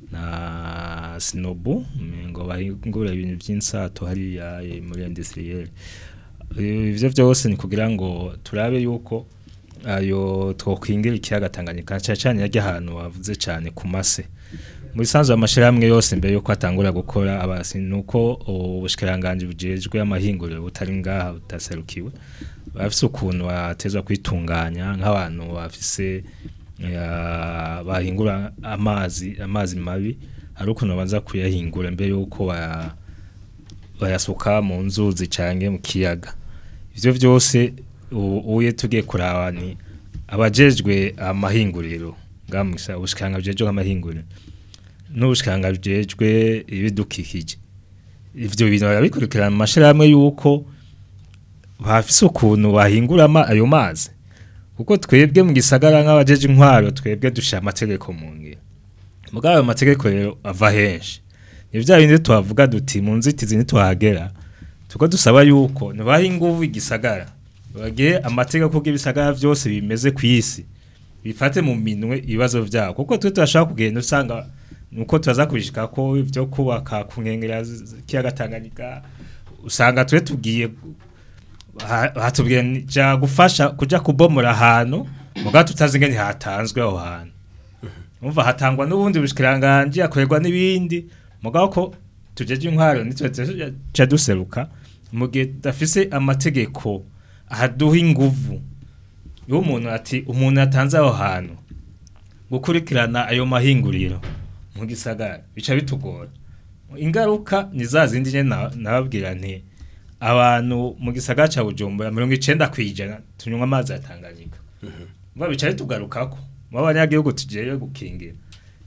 na Sinobu ngo bahingura ibintu by'insato hariya eh, muri industriel ivyo byose ni kugira ngo turabe yuko ayo twokwingira ikiyaga Tanganyika cyane cyane yajya ahantu wavuze cyane ku mase muri sanzu amashirahamwe yose mbere yuko atangura gukora abasi nuko ubushikiranganje bujejwe amahinguriro butari ngaha butaserukiwe bafise ukuntu batezwa kwitunganya nk'abantu bafise eh, bahingura amazi amazi mabi hari ukuntu babanza kuyahingura mbere yuko baya- bayasuka mu nzuzi canke mu kiyaga ivyo byose u- uye tugiye kuraba ni abajejwe amahinguriro ngamisa ubushikanga bujejwe amahinguriro n'ubushikanga bujejwe ibidukikije ivyo bintu barabikurikirana mu mashirahamwe yuko bafise ukuntu bahingura ama- ayo mazi kuko twebwe mu gisagara nk'abajeje intwaro twebwe dushira amategeko mu ngiro mugabo ayo mategeko rero ava henshi ni bya bindi tuhavuga duti mu nzitizi ntituhagera tuko dusaba yuko ntibaha inguvu igisagara bagire amategeko y'ibisagara byose bimeze ku isi bifate mu minwe ibibazo byabo kuko twe turashaka kugenda usanga nuko turaza kubishika ko ibyo kubaka ku nkengera kiyaga Tanganyika usanga twe tugiye ha- hatubwiye ni- ja gufasha kuja kubomora ahantu mugabo tutazi ngene hatanzwe aho hantu umva hatangwa n'ubundi bushikiranganje akorerwa n'ibindi mugabo ko tujeje intwaro nitwe tuja duseruka mu gihe dafise amategeko ahaduha inguvu iyo umuntu ati umuntu yatanze aho hantu gukurikirana ayo mahinguriro mu gisagara bica bitugora ingaruka ni za zindi nyene na- nababwira nti abantu mu gisagara ca Bujumbura mirongo icenda kwijana tunywa amazi ya Tanganyika mba bica bitugarukako mu abanyagihugu tugiye gukingira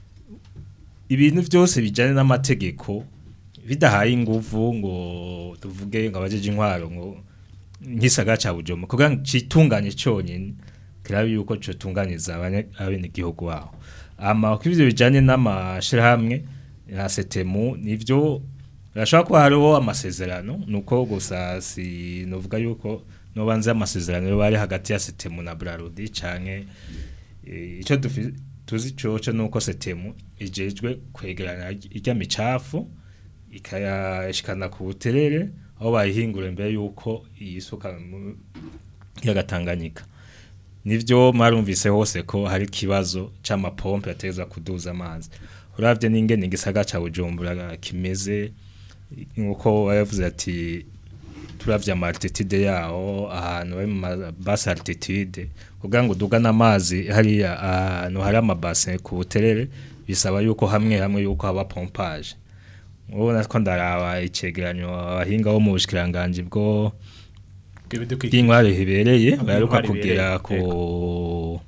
ibintu byose bijyanye n'amategeko bidahaye inguvu ngo tuvuge ngo abajeje intwaro ngo nk'isagara cya bujomo kugira ngo citunganye cyonyine kirabe yuko cyotunganiza abenegihugu baho ama ko ivyo bijanye n'amashirahamwe ya setemu nivyo birashobora kuba hariho amasezerano nuko gusa si novuga yuko nobanze amasezerano yo bari hagati ya setemu na brarudi canke eh, ico dufi- tuzi coco nuko setemu ijejwe kwegeranya irya micafu ikayashikana ku buterere aho bayihingura mbere yuko iyisuka mu yagatanganyika nivyo marumvise hose ko hari kibazo c'amapompe ateza kuduza amazi uravye n'ingene igisaga ca Bujumbura kimeze nkuko bayavuze ati turavye ama altitude yaho ahantu bari mu ma- basse altitude kugira ngo dugana amazi hariya ahantu hari amabase ku buterere bisaba yuko hamwe hamwe yuko haba pompage ubona ko ndaraba icegeranyo abahinga bo mu bushikiranganje bwo bw'intwari hibereye baheruka Bw'intwari kugera hibereye, ku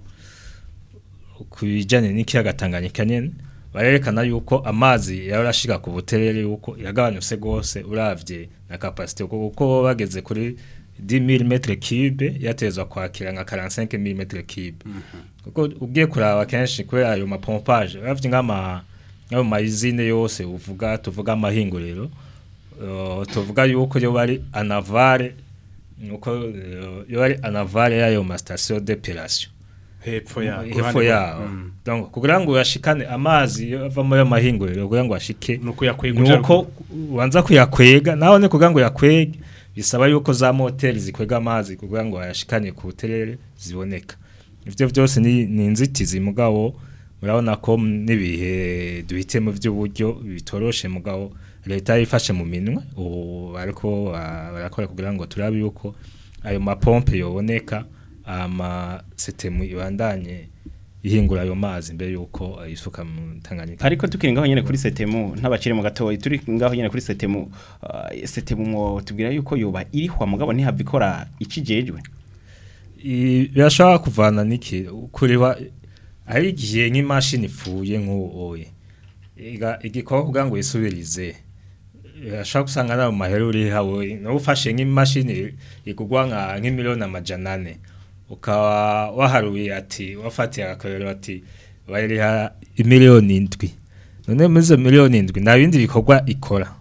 ku bijyanye n'ikiyaga Tanganyika nyene barerekana yuko amazi yarashika ku buterere yuko yagabanutse gose uravye na capacity kuko bageze kuri 10000 metre cube yatezwa kwakira nka 45000 metre cube kuko ugiye kuraba kenshi kubera ayo mapompage uravye nk'ama nk'ayo mayizine yose uvuga tuvuga amahinguriro uh, tuvuga yuko yo bari anavare nuko uh, yo bari anavare y'ayo ma station d'epilation hepfo yaho hepfo yaho donc kugira ngo yashikane amazi ava muri amahinguriro kugira ngo ashike nuko yakwega uja nuko ubanza kuyakwega naho ne kugira ngo yakwege bisaba yuko za moteri zikwega amazi kugira ngo ayashikane ku buterere ziboneka ivyo byose ni, ni inzitizi mugabo murabona ko n'ibihe duhite mu by'uburyo bitoroshe mugabo leta yifashe mu minwe ubu bariko ah, barakora kugira ngo turabe yuko ayo mapompe yoboneka ama setemu ibandanye ihingura ayo mazi mbere yuko ayisuka mu Tanganyika ariko tukiri ngaho nyene kuri setemu ntabacire mu gatoyi turi ngaho nyene kuri setemu uh, setemu mwo tubwira yuko yoba irihwa mugabo ntihava ikora icijejwe I- birashobora kuvana niki kureba hari igihe nk'imashini ipfuye nk'uwoye igikorwa kugira ngo yisubirize ashobora gusanga nawe mahera uri hawe nawe ufashe nk'imashini igugwa nka nk'imiliyoni amajana ane ukaba waharuye ati wafatiye agakorero ati bayiriha imiliyoni indwi none muri izo miliyoni indwi nta bindi bikorwa ikora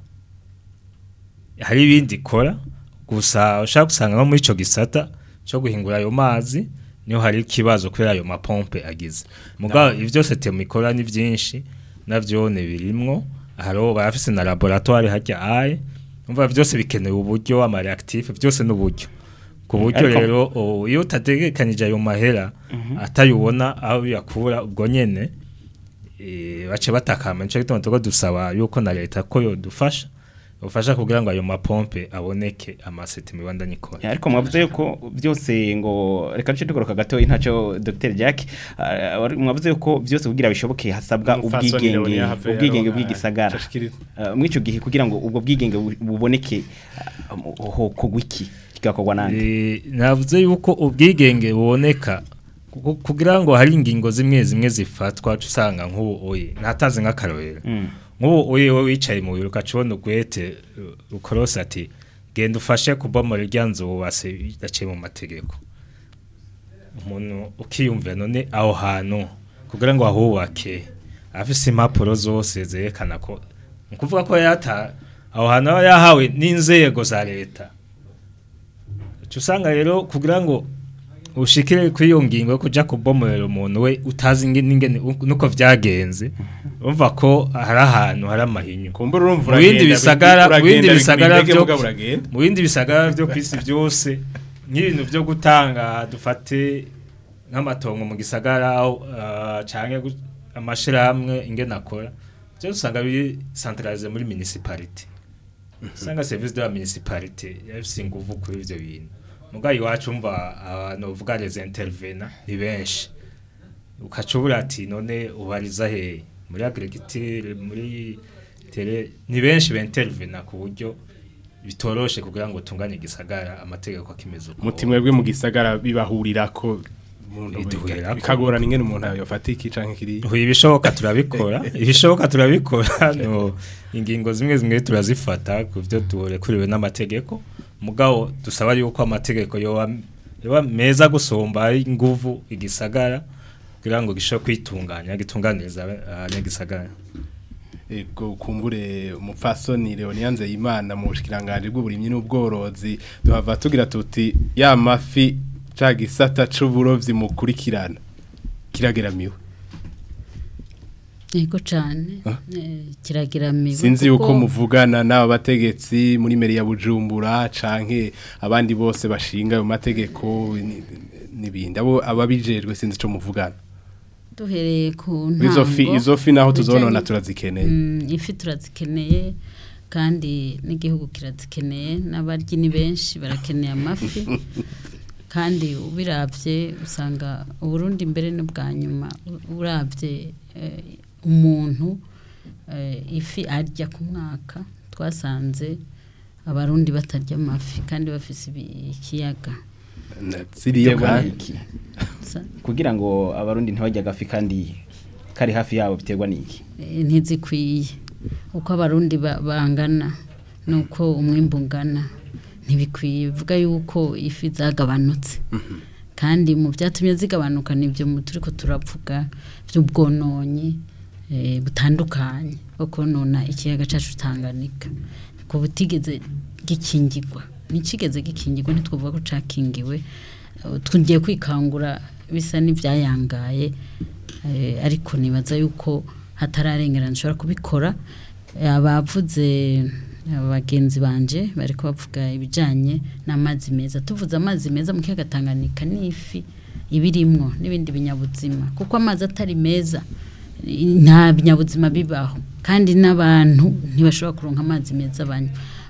hari ibindi ikora gusa ushaka gusanga nko muri icyo gisata cyo guhingura ayo mazi niho hari ikibazo kubera ayo mapompe agize mugabo ibyo byose temu ikora ni byinshi navyo ni birimwo hariho barafise na laboratoire hajya aye umva byose bikenewe uburyo ama reactif byose n'uburyo ku buryo Ariko- rero o, iyo utategekanije ayo mahera atayubona aho yakura ubwo nyene eh, bace batakama nico gituma tuko dusaba yuko na leta ko yodufasha ufasha kugira ngo ayo mapompe aboneke amaseti mibandanye ikora ariko mwavuze yuko byose ngo reka duce tukoroka gatoyi ntacyo Dr Jack ah, wari- mwavuze yuko byose kugira bishoboke hasabwa Umupfasoni ubwigenge Leonia Havero, ubwigenge ah, bw'igisagara cashikiriza. Ah, muri ico gihe kugira ngo ubwo bwigenge bu- buboneke ah, ho kogwa iki kigakorwa nande Eh, navuze yuko ubwigenge buboneka ku- kugira ngo hari ingingo zimwe zimwe zifatwa uca usanga nk'ubu oye ntatazi nk'akarorero nk'ubu oye wowe wicaye mu biro ukacibona ugwete uh, rukorose ati genda ufashe kubomora irya nzu wubase bidaciye mu mategeko umuntu ukiyumvira none aho hantu kugira ngo ahubake afise impapuro zose zerekana ko ni ukuvuga ko yata aho hantu aba yahawe n'inzego za leta uca usanga rero kugira ngo ushikire kuri iyo ngingo yo kuja kubomorera umuntu we utazi inge- n'ingene nuko vyagenze urumva ko hari ahantu hari amahinyu Kumbura urumva mu bindi uragenda, bisagara mu uragenda, bindi bisagara bigura byo indege uragenda. mu bindi bisagara byo kwisi byose nk'ibintu byo gutanga dufate nk'amatongo mu gisagara aho, ah, canke gu- amashirahamwe ingene akora byose usanga biri centralize muri municipality usanga service de la municipalité yafise inguvu kuri ivyo bintu mugayo iwacu umva abantu bavuga les intervenants ni benshi ukacubura ati none ubariza he muri agriculture muri tele ni benshi bentervena ku buryo bitoroshe kugira ngo tunganye igisagara amategeko akimeze uko mutimwe bwe mu gisagara bibahurira ko umuntu Biduhurira ko. bikagorana ingene umuntu yofata iki canke kiri Ubu ibishoboka turabikora ibishoboka turabikora no ingingo zimwe zimwe turazifata ku byo turekuriwe n'amategeko mugabo dusaba yuko amategeko yoba yoba meza gusumba inguvu igisagara kugira ngo gishobore kwitunganya gitunganiriza abanyagisagara Ego kumbure umupfasoni Leonia Nzeyimana mu bushikiranganje bw'uburimyi n'ubworozi duhava tugira tuti ya mafi ca gisata c'uburovyi mukurikirana kirageramiwe Yego cyane eh, kiragiramiwe sinzi yuko kuko- muvugana n'aba bategetsi muri meri ya Bujumbura canke abandi bose bashinga ayo mategeko ni- n'ibindi abo ababijejwe sinzi ico muvugana duhereye ku Izo fi- ntango, izo fi naho tuzonona bijanye- turazikeneye. Mm, ifi turazikeneye kandi n'igihugu kirazikeneye n'abaryi ni benshi barakeneye amafi kandi ubiravye usanga uburundi mbere ni bwa nyuma u- uravye eh, umuntu eh, ifi arya ku mwaka twasanze abarundi batarya amafi kandi bafise ibi- ikiyaga ziriyo Biterwa kandi. n'iki? Sa- kugira ngo abarundi ntibajya gafi kandi kari hafi yabo biterwa n'iki Eh, ntizikwiye uko abarundi ba- bangana nuko umwimbu ungana ntibikwiye bivuga yuko ifi zagabanutse kandi mu byatumye zigabanuka nibyo mu turiko turavuga by'ubwononyi eh, butandukanye bwo konona ikiyaga cacu Tanganyika ko butigeze gikingirwa nikigeze gikingirwa ntitwavuga ko cakingiwe Eh, tugiye kwikangura bisa n'ivyayangaye eh, ariko nibaza yuko hatararengerana nshobora kubikora Eh, abavuze abagenzi banje bariko bavuga ibijanye n'amazi meza tuvuze amazi meza mu kiyaga Tanganyika n'ifi ibirimwo n'ibindi binyabuzima kuko amazi atari meza i- nta binyabuzima bibaho kandi n'abantu ntibashobora kuronka amazi meza banywa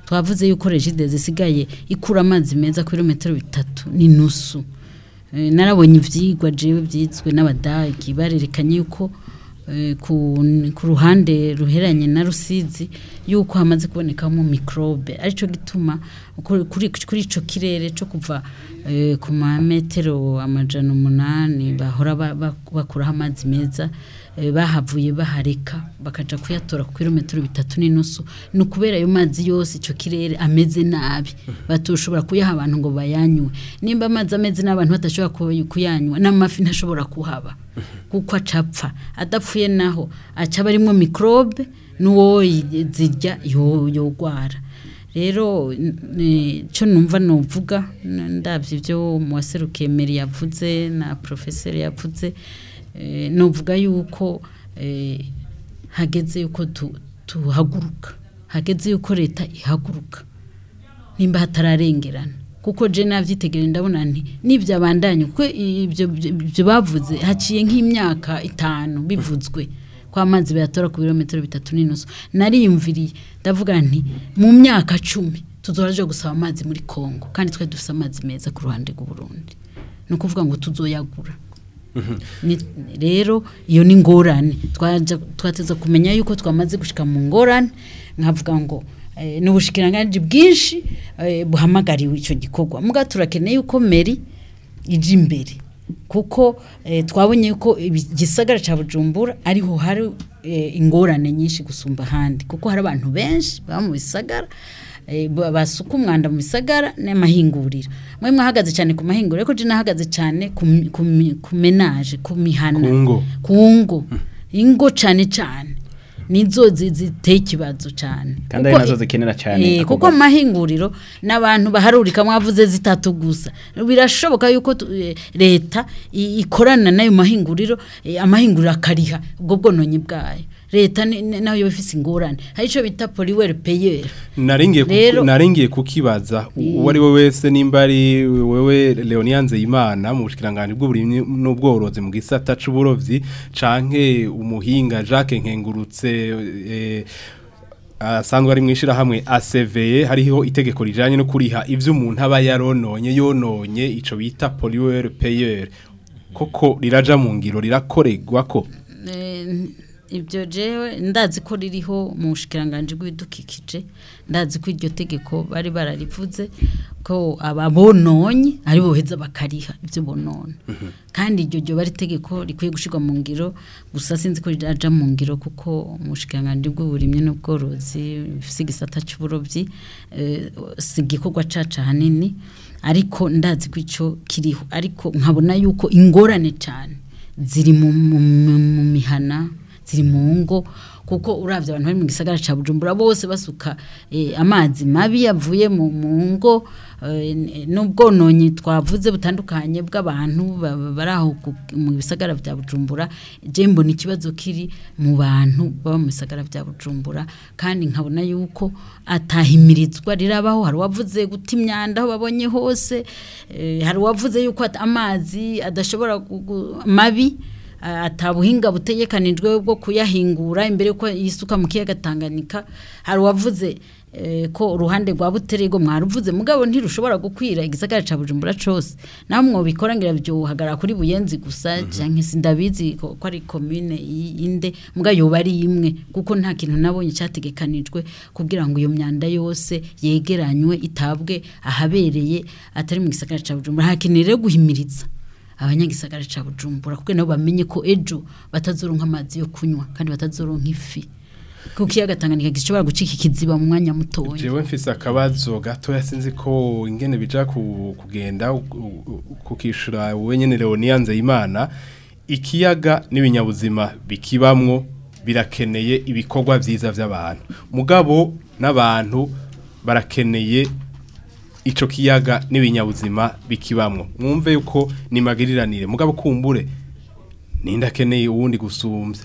twavuze yuko regide zisigaye ikura amazi meza ku birometero bitatu n'inusu Eh, narabonye ivyigwa jewe byizwe n'abadagi barerekanye yuko eh, ku, ku ruhande ruheranye na rusizi yuko hamaze kubonekamo microbe arico gituma kuri kuri kuri ico kirere cyo kuva eh, ku mametero amajana umunani bahora ba- ba- bakuraho amazi meza eh, bahavuye bahareka bakaja kuyatora ku kilometero bitatu n'inusu ni ukubera ayo mazi yose icyo kirere ameze nabi batoshobora kuyaha abantu ngo bayanywe nimba amazi ameze n'abantu badashobora kuy- kuyanywa n'amafi ntashobora kuhaba kuko acapfa adapfuye naho acaba arimwo microbe n'uwo yi- zirya yo- yogwara rero n- cyo numva nuvuga n- ndabyo ibyo mu waserukiye meri yavuze na profeseri yavuze eh, nuvuga yuko eh, hageze yuko tu- tuhaguruka hageze yuko leta ihaguruka nimba hatararengerana kuko je navyitegereye ndabona nti nivyo abandanye kuko ibyo ibyo bavuze haciye nk'imyaka itanu bivuzwe kwa amazi bayatora ku birometero bitatu n'inusu nariyumviriye ndavuga nti mu myaka cumi tuzoraje gusaba amazi muri Kongo kandi twe dufise amazi meza ku ruhande rw'u Burundi ni ukuvuga ngo tuzoyagura Ni- rero iyo ni ngorane twaja twateza kumenya yuko twamaze gushika mu ngorane nkavuga ngo eh, n'ubushikiranganje bwinshi eh, buhamagariwe ico gikorwa muga turakeneye yuko meri ije imbere kuko eh, twabonye yuko ibi- igisagara ca Bujumbura ariho hari eh, ingorane nyinshi gusumba ahandi kuko hari abantu benshi baba mu bisagara eh, ba- basuka umwanda mu bisagara n'amahinguriro mwe mwahagaze cyane ku mahinguriro ariko je nahagaze cyane ku mi- ku mi- ku menage ku mihana Ku ngo. ku ngo ingo cyane cyane nizo zi- ziteye ikibazo cyane Kandi Kuko ari nazo i- zikenera cyane Eh, ako kuko gace. amahinguriro n'abantu baharurika mwavuze zitatu gusa birashoboka yuko tu- eh, leta i- ikorana n'ayo mahinguriro eh, amahinguriro akariha ubwo bwononyi bwayo leta ni- ni- nayo ifise ingorane hari ico bita poliwere payeur naringiye kuku- Rero- naringiye kukibaza uwo ari we wese nimba ari wewe Leonia Nzeyimana mu bushikiranganje bw'uburimyi n'ubworozi mu gisata c'uburovyi canke umuhinga Jacques Nkengurutse eh, asanzwe ari mwishira hamwe ACVE hariho itegeko rijanye no kuriha ivyo umuntu aba yarononye yononye ico bita pollueur payeur koko riraja mu ngiro rirakoregwa ko Eh, ibyo jewe ndazi ko ririho mu bushikiranganje bw'ibidukikije ndazi ko iryo tegeko bari bararivuze ko ababononye ari boheza bakariha ibyo bonona kandi iryo ryo bari itegeko rikwiye gushirwa mu ngiro gusa sinzi ko riraja mu ngiro kuko mu bushikiranganje bw'uburimyi n'ubworozi bifise igisata c'uburovyi eh, si igikorwa caca hanini ariko ndazi ko ico kiriho ariko nkabona yuko ingorane cyane ziri mu, mu, mu, mu mihana ziri mu ngo kuko uravye abantu bari mu gisagara ca Bujumbura bose basuka eh, amazi mabi yavuye mu mu ngo eh, n- n'ubwononyi twavuze butandukanye bw'abantu ba- ba- bari aho ku- mu bisagara vya Bujumbura je mbona ikibazo kiri mu bantu baba mu bisagara vya Bujumbura kandi nkabona yuko atahimirizwa rirabaho hari uwavuze guta imyanda aho babonye hose eh, hari uwavuze yuko at- amazi adashobora gu- gu- mabi ah, atabuhinga butegekanijwe bwo kuyahingura imbere yuko yisuka mu kiyaga Tanganyika hari uwavuze eh, ko uruhande rwa buterego mwaruvuze mugabo ntirushobora gukwira igisagara ca Bujumbura cose naho mwobikora ngira byohagara kuri buyenzi gusa canke sindabizi ko ko ari commune y- inde muga yoba ari imwe kuko nta kintu nabonye cyategekanijwe kugira ngo iyo myanda yose yegeranywe itabwe ahabereye atari mu gisagara ca Bujumbura hakeneye rero guhimiriza abanyagisagara ca Bujumbura kuko nabo bamenye ko ejo batazoronka amazi yo kunywa kandi batazoronka ifi kuko ikiyaga Tanganyika gishobora gucika ikiziba mu mwanya mutoya jewe mfise akabazo gatoya sinzi ko ingene bija ku- kugenda u- u- kukishura wenyene Leonia Nzeyimana ikiyaga n'ibinyabuzima bikibamwo birakeneye ibikorwa vyiza vy'abantu mugabo n'abantu barakeneye ico kiyaga n'ibinyabuzima bikibamwo mwumve yuko ni magiriranire mugabo kumbure nindakeneye uwundi gusumvya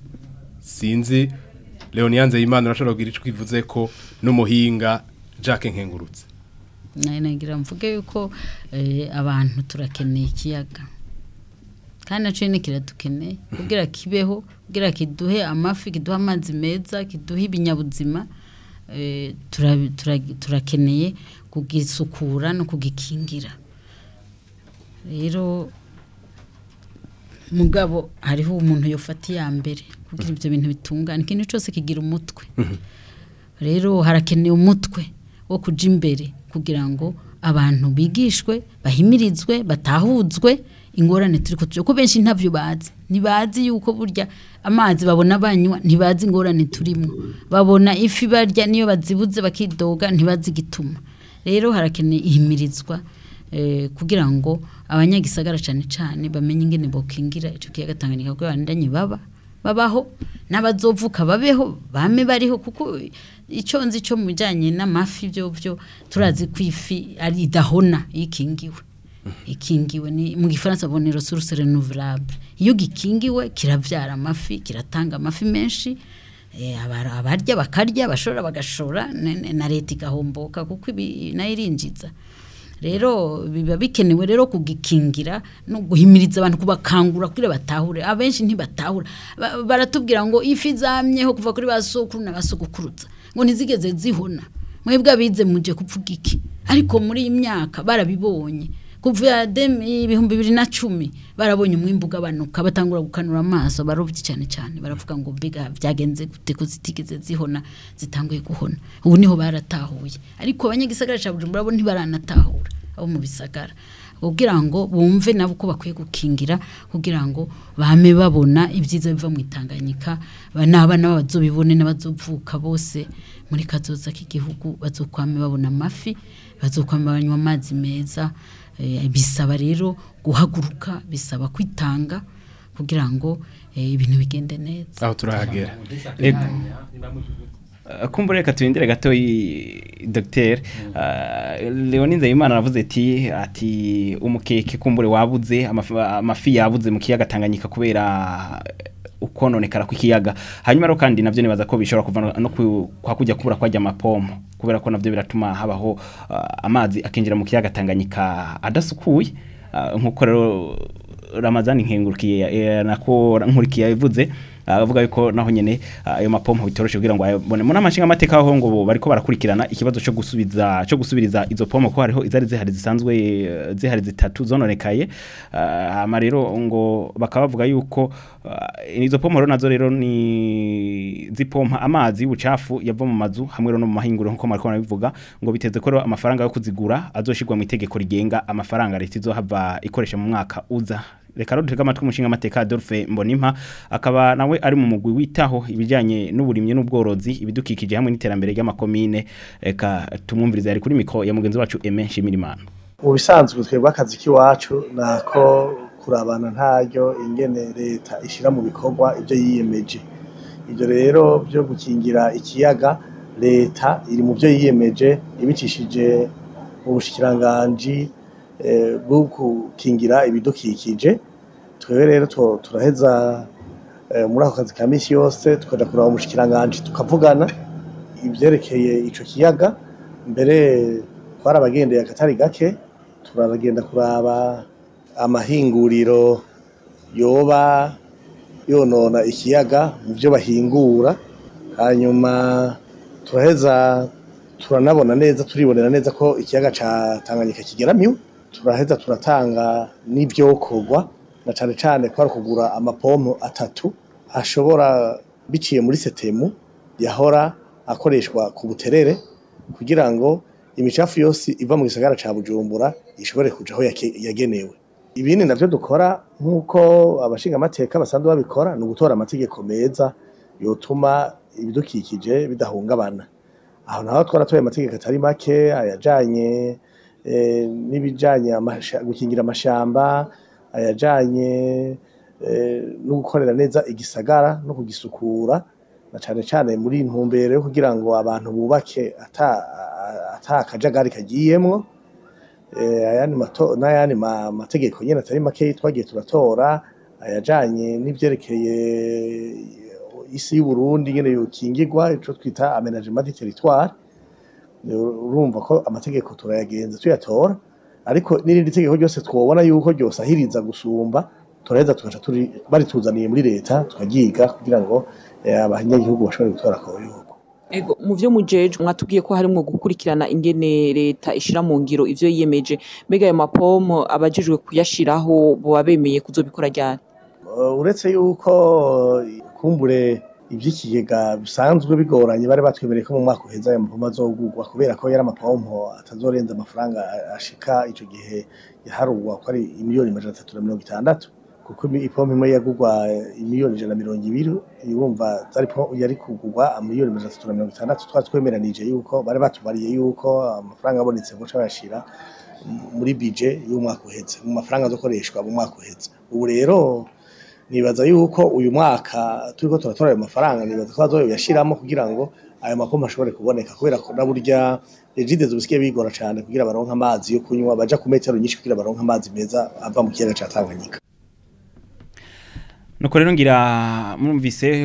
sinzi Leonia Nzeyimana urashobora kugira ico kivuze ko n'umuhinga Jacques Nkengurutse nayo nagira mvuge yuko eh, abantu turakeneye ikiyaga kandi naco nyene kiradukeneye kugira kibeho kugira kiduhe amafi kiduhe amazi meza kiduhe ibinyabuzima eh, tura- tura- turakeneye kugisukura no kugikingira rero mugabo hariho umuntu yofata iya mbere kugira ibyo bintu bitungana ikintu cyose kigira umutwe rero harakenewe umutwe wo kuja imbere kugira ngo abantu bigishwe bahimirizwe batahuzwe ingorane turi kutuja ko benshi ntavyo bazi ntibazi yuko burya amazi babona banywa ntibazi ingorane turimo babona ifi barya niyo bazibuze bakidoga ntibazi igituma rero harakeneye ihimirizwa eh, kugira ngo abanyagisagara cyane cyane bamenye ingene bokingira ico kiyaga Tanganyika kuko bandanye baba babaho n'abazovuka babeho bame bariho kuko icyo nzi cyo mu bijyanye n'amafi byo byo turazi ko ifi ari idahona iyo ikingiwe ikingiwe ni mu gifaransa bonne ressource renouvelable iyo gikingiwe kirabyara amafi kiratanga amafi menshi eh, abara- abarya bakarya abashora bagashora ne- ne- na leta igahomboka kuko ibi nayo irinjiza rero biba bikenewe rero kugikingira no guhimiriza abantu kubakangura kugira batahure abenshi ntibatahura Ba- baratubwira ngo ifi zamyeho kuva kuri ba sokuru na basogokuruza ngo ntizigeze zihona mwebwe abize muje kuvuga iki ariko muri iyi myaka barabibonye kuva dem- ibihumbi bibiri na cumi barabonye umwimbu ugabanuka batangura gukanura amaso barovyi cyane cyane baravuga ngo mbega byagenze gute ko zitigeze zihona zitanguye guhona ubu niho baratahuye ariko abanyagisagara ca Bujumbura bo ntibaranatahura abo mu bisagara kugira ngo bumve nabo ko bakwiye gukingira kugira ngo bame babona ibyiza biva mu itanganyika ba- n'abana bazobibone n'abazovuka bose muri kazoza k'igihugu bazokwame babona amafi bazokwame banywa amazi meza eh, bisaba rero guhaguruka bisaba kwitanga kugira ngo eh, ibintu bigende neza aho turahagera Ego. Uh, kumbura reka turindire gato i- Dr. Uh, Leoni Nzeyimana aravuze ati ati umukeke kumbure wabuze amafi, amafi yabuze mu kiyaga Tanganyika kubera ukononekara kw'ikiyaga hanyuma rero kandi navyo nibaza ko bishobora kuva no- no ku- kwa kujya kubura kwajya amapomo kubera ko navyo biratuma habaho uh, amazi akinjira mu kiyaga Tanganyika adasukuye uh, nkuko rero Ramazani nkengurukiye eh, nako nkurikiye yavuze avuga yuko naho nyene ah, ayo mapompo bitoroshe kugira ngo ayabone muri amashinga amateka aho ngo bo bariko barakurikirana ikibazo cyo gusubiza cyo gusubiriza izo pompo ko hariho izari zihari zisanzwe eh, zihari zitatu zononekaye Ah, hama rero ngo bakaba bavuga yuko ah, izo pompo rero nazo rero ni zipompa amazi y'ubucafu yava mu mazu hamwe rero no mu mahinguro nkuko mariko barabivuga ngo biteze ko rero amafaranga yo kuzigura azoshirwa mu itegeko rigenga amafaranga leta izohava ikoresha mu mwaka uza reka rero dutega amatwi umushinga amateka Adolphe Mbonimpa akaba nawe ari mu mugwi witaho ibijyanye n'uburimyi n'ubworozi ibidukikije hamwe n'iterambere ry'amakomine reka tumwumvirize ari kuri mikro ya mugenzi wacu Aime Nshimirimana mu bisanzwe twebwe akazi k'iwacu nako kurabana ntaryo ingene leta ishyira mu bikorwa ibyo yiyemeje ibyo rero byo gukingira ikiyaga leta iri mu byo yiyemeje ibicishije mu bushikiranganji eh, bwo gukingira ibidukikije twebwe rero tu- turaheza eh, muri ako kazi ka misi yose tukaja kuraba umushikiranganji tukavugana ibyerekeye ico kiyaga mbere twarabagendeye akatari gake turagenda kuraba amahinguriro yoba yonona ikiyaga mu byo bahingura hanyuma turaheza turanabona neza turibonera neza ko ikiyaga ca Tanganyika kigeramiwe turaheza turatanga n'ivyokorwa na cane cane ko ari kugura amapompo atatu ashobora biciye muri setemu yahora akoreshwa ku buterere kugira ngo imicafu yose iva mu gisagara ca Bujumbura ishobore kuja aho yake- yagenewe ibindi navyo dukora nk'uko abashingamateka basanzwe babikora ni ugutora amategeko meza yotuma ibidukikije bidahungabana aho naho twaratoye amategeko atari make ayajanye eh, n'ibijanye amasha- gukingira amashamba ayajanye eh, no gukorera neza igisagara no kugisukura na cane cane muri ntumbero yo kugira ngo abantu bubake ata ata akajagari kagiyemwo eh, ayandi mato n'ayandi ma- mategeko nyene atari make twagiye turatora ayajanye n'ivyerekeye isi y'Uburundi nyene yokingirwa ico twita aménagement du territoire urumva ko amategeko turayagenza tuyatora ariko n'irindi tegeko ryose twobona yuko ryosahiriza gusumba turaheza tugaca turi barituzaniye muri leta tukagiga kugira ngo eh, abanyagihugu bashobore gutora ako bihugu Ego mu byo mujeje mwatubwiye ko harimo gukurikirana ingene leta ishira mu ngiro ivyo yiyemeje mbega ayo mapomo abajijwe kuyashiraho boba bemeye kuzobikora ryari Uh, uretse yuko kumbure ivy'ikigega bisanzwe bigoranye bari batwemereye ko mu mwaka uheza ayo mapompo azogurwa kubera ko yari amapompo atazorenza amafaranga ashika ico gihe yaharugwa ko ari imiliyoni amajana atatu na mirongo itandatu kuko imi- ipompo imwe yagurwa imiliyoni ijana na mirongo ibiri urumva zari po- yari kugurwa amiliyoni amajana atatu na mirongo itandatu twari twemeranije yuko bari batubariye yuko amafaranga abonetse boca bayashira muri bije y'umwaka uheze mu mafaranga azokoreshwa mu mwaka uheze ubu rero nibaza yuko uyu mwaka turiko turatora ayo mafaranga nibaza ko bazoyashiramo kugira ngo ayo mapompo ashobore kuboneka kubera ko na burya ejidezo bisigaye bigora cane kugira baronke amazi yo kunywa baja ku metero nyinshi kugira baronke amazi meza ava mu kiyaga ca Tanganyika nuko rero ngira mwumvise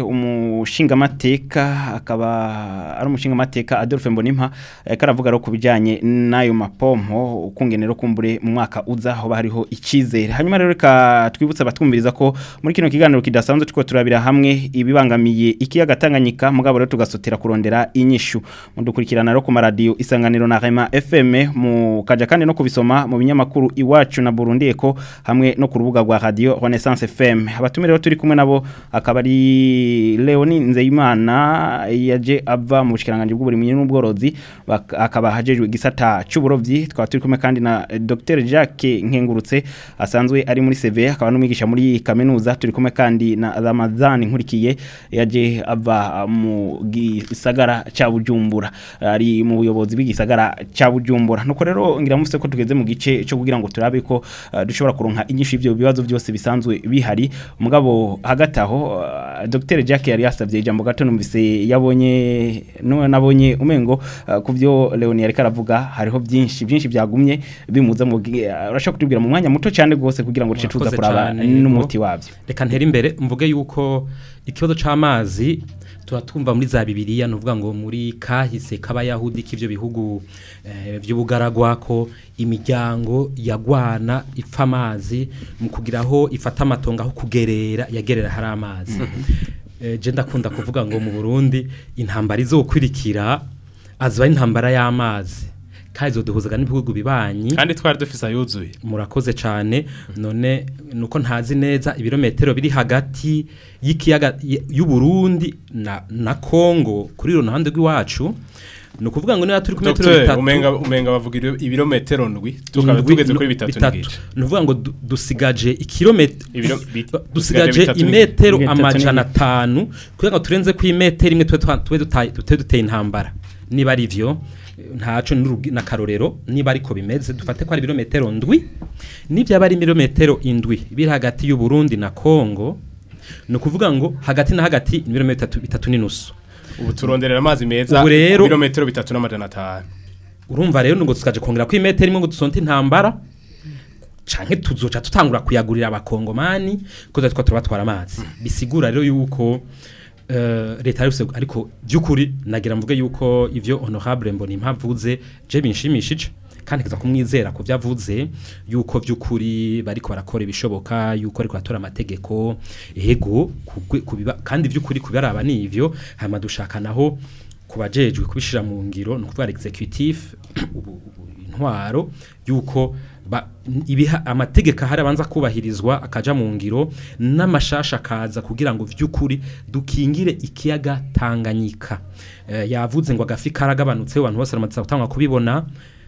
umushingamateka akaba ari umushingamateka Adolphe Mbonimpa eh, karavuga ro kubijanye n'ayo mapompo ukungenero kumbure mu mwaka uza hoba hariho ikizere hanyuma rero reka twibutse abatwumviriza ko muri kino kiganiro kidasanzwe tuko turabira hamwe ibibangamiye ikiyaga Tanganyika mugabo rero tugasotera kurondera inyishu mudukurikirana rero ku maradiyo isanganiro na Rema FM mu kaja kandi no kubisoma mu binyamakuru iwacu na Burundi Eko hamwe no ku rubuga rwa radio Renaissance FM abatumire rero turi kumwe nabo akaba ari Leoni Nzeyimana yaje ava mu bushikiranganje bw'uburimyi n'ubworozi bak- akaba hajejwe gisata cy'uburovyi twaba turi kumwe kandi na eh, Dr Jacques Nkengurutse asanzwe ari muri CV akaba n'umwigisha muri kaminuza turi kumwe kandi na Ramazan Nkurikiye yaje ava mu gisagara ca Bujumbura ari mu buyobozi bw'igisagara ca Bujumbura nuko rero ngira mufite ko tugeze mu gice cyo kugira ngo turabe ko uh, dushobora kuronka inyishu y'ivyo bibazo byose bisanzwe bihari mugabo hagati aho uh, Dr Jacques yari yasavye ijambo gato numvise yabonye no nabonye umengo uh, kuvyo Leoni yari karavuga hariho byinshi byinshi byagumye bimuza mu gi- uh, urashaka kutubwira mu mwanya muto cyane gose kugira ngo tuce tuza Murakoze kuraba cane, n'umuti yego. wabyo reka ntere imbere mvuge yuko ikibazo c'amazi tuba twumva muri za bibiliya nuvuga ngo muri kahise k'abayahudi k'ivyo bihugu eh, vy'ubugaragwa ko imiryango yagwana ipfa amazi mu kugira aho ifata amatongo aho kugerera yagerera hari amazi Eh, je ndakunda kuvuga ngo mu Burundi intambara izokurikira aziba ari intambara y'amazi kandi izoduhuzaga n'ibihugu bibanyi kandi twari dufise ayuzuye murakoze cyane none nuko ntazi neza ibirometero biri hagati y'ikiyaga y- y'u Burundi na na Kongo kuri ruhande rw'iwacu ni ukuvuga ngo niba turi ku metero Dr bitatu umenga umenga bavuga ibiro- ibirometero ndwi tukaba indwi, tugeze kuri no- bitatu bitatu. n'igice ni ukuvuga ngo du- dusigaje ikirometero Ibiro- bit- dusigaje dusigaje bitatu imetero n'igice. amajana atanu kugira ngo turenze ku imetero imwe tube twa- tube duta- tube duteye intambara niba ari byo ntaco n'urugi- n'akarorero niba ariko bimeze dufate ko ari ibirometero ndwi n'ibyaba ari ibirometero indwi biri hagati y'u Burundi na Kongo ni ukuvuga ngo hagati na hagati ni ibirometero bitatu- bitatu n'inusu ubu turonderera amazi meza Ubu rero- ibirometero bitatu n'amajana atanu urumva rero ngo tukaje kongera ko imetero imwe ngo dusonte intambara canke tuzoca tutangura kuyagurira abakongomani ko tuba twa turabatwara amazi bisigura rero yuko eh, leta yose ariko by'ukuri nagira mvuge yuko ivyo honorable mbona impavuze je binshimishije kandi kiza kumwizera ku byavuze yuko by'ukuri bariko barakora ibishoboka yuko ariko batora amategeko ego kugwe- kubiba kandi by'ukuri kubaraba nivyo hama dushaka naho kubajejwe kubishira mu ngiro no kuvuga executive ubu ubu intwaro yuko ba, ibiha amategeko ahari abanza kubahirizwa akaja mu ngiro n'amashasha akaza kugira ngo vy'ukuri dukingire ikiyaga Tanganyika eh, yavuze ngo agafi karagabanutse abantu bose baramaze gutangwa kubibona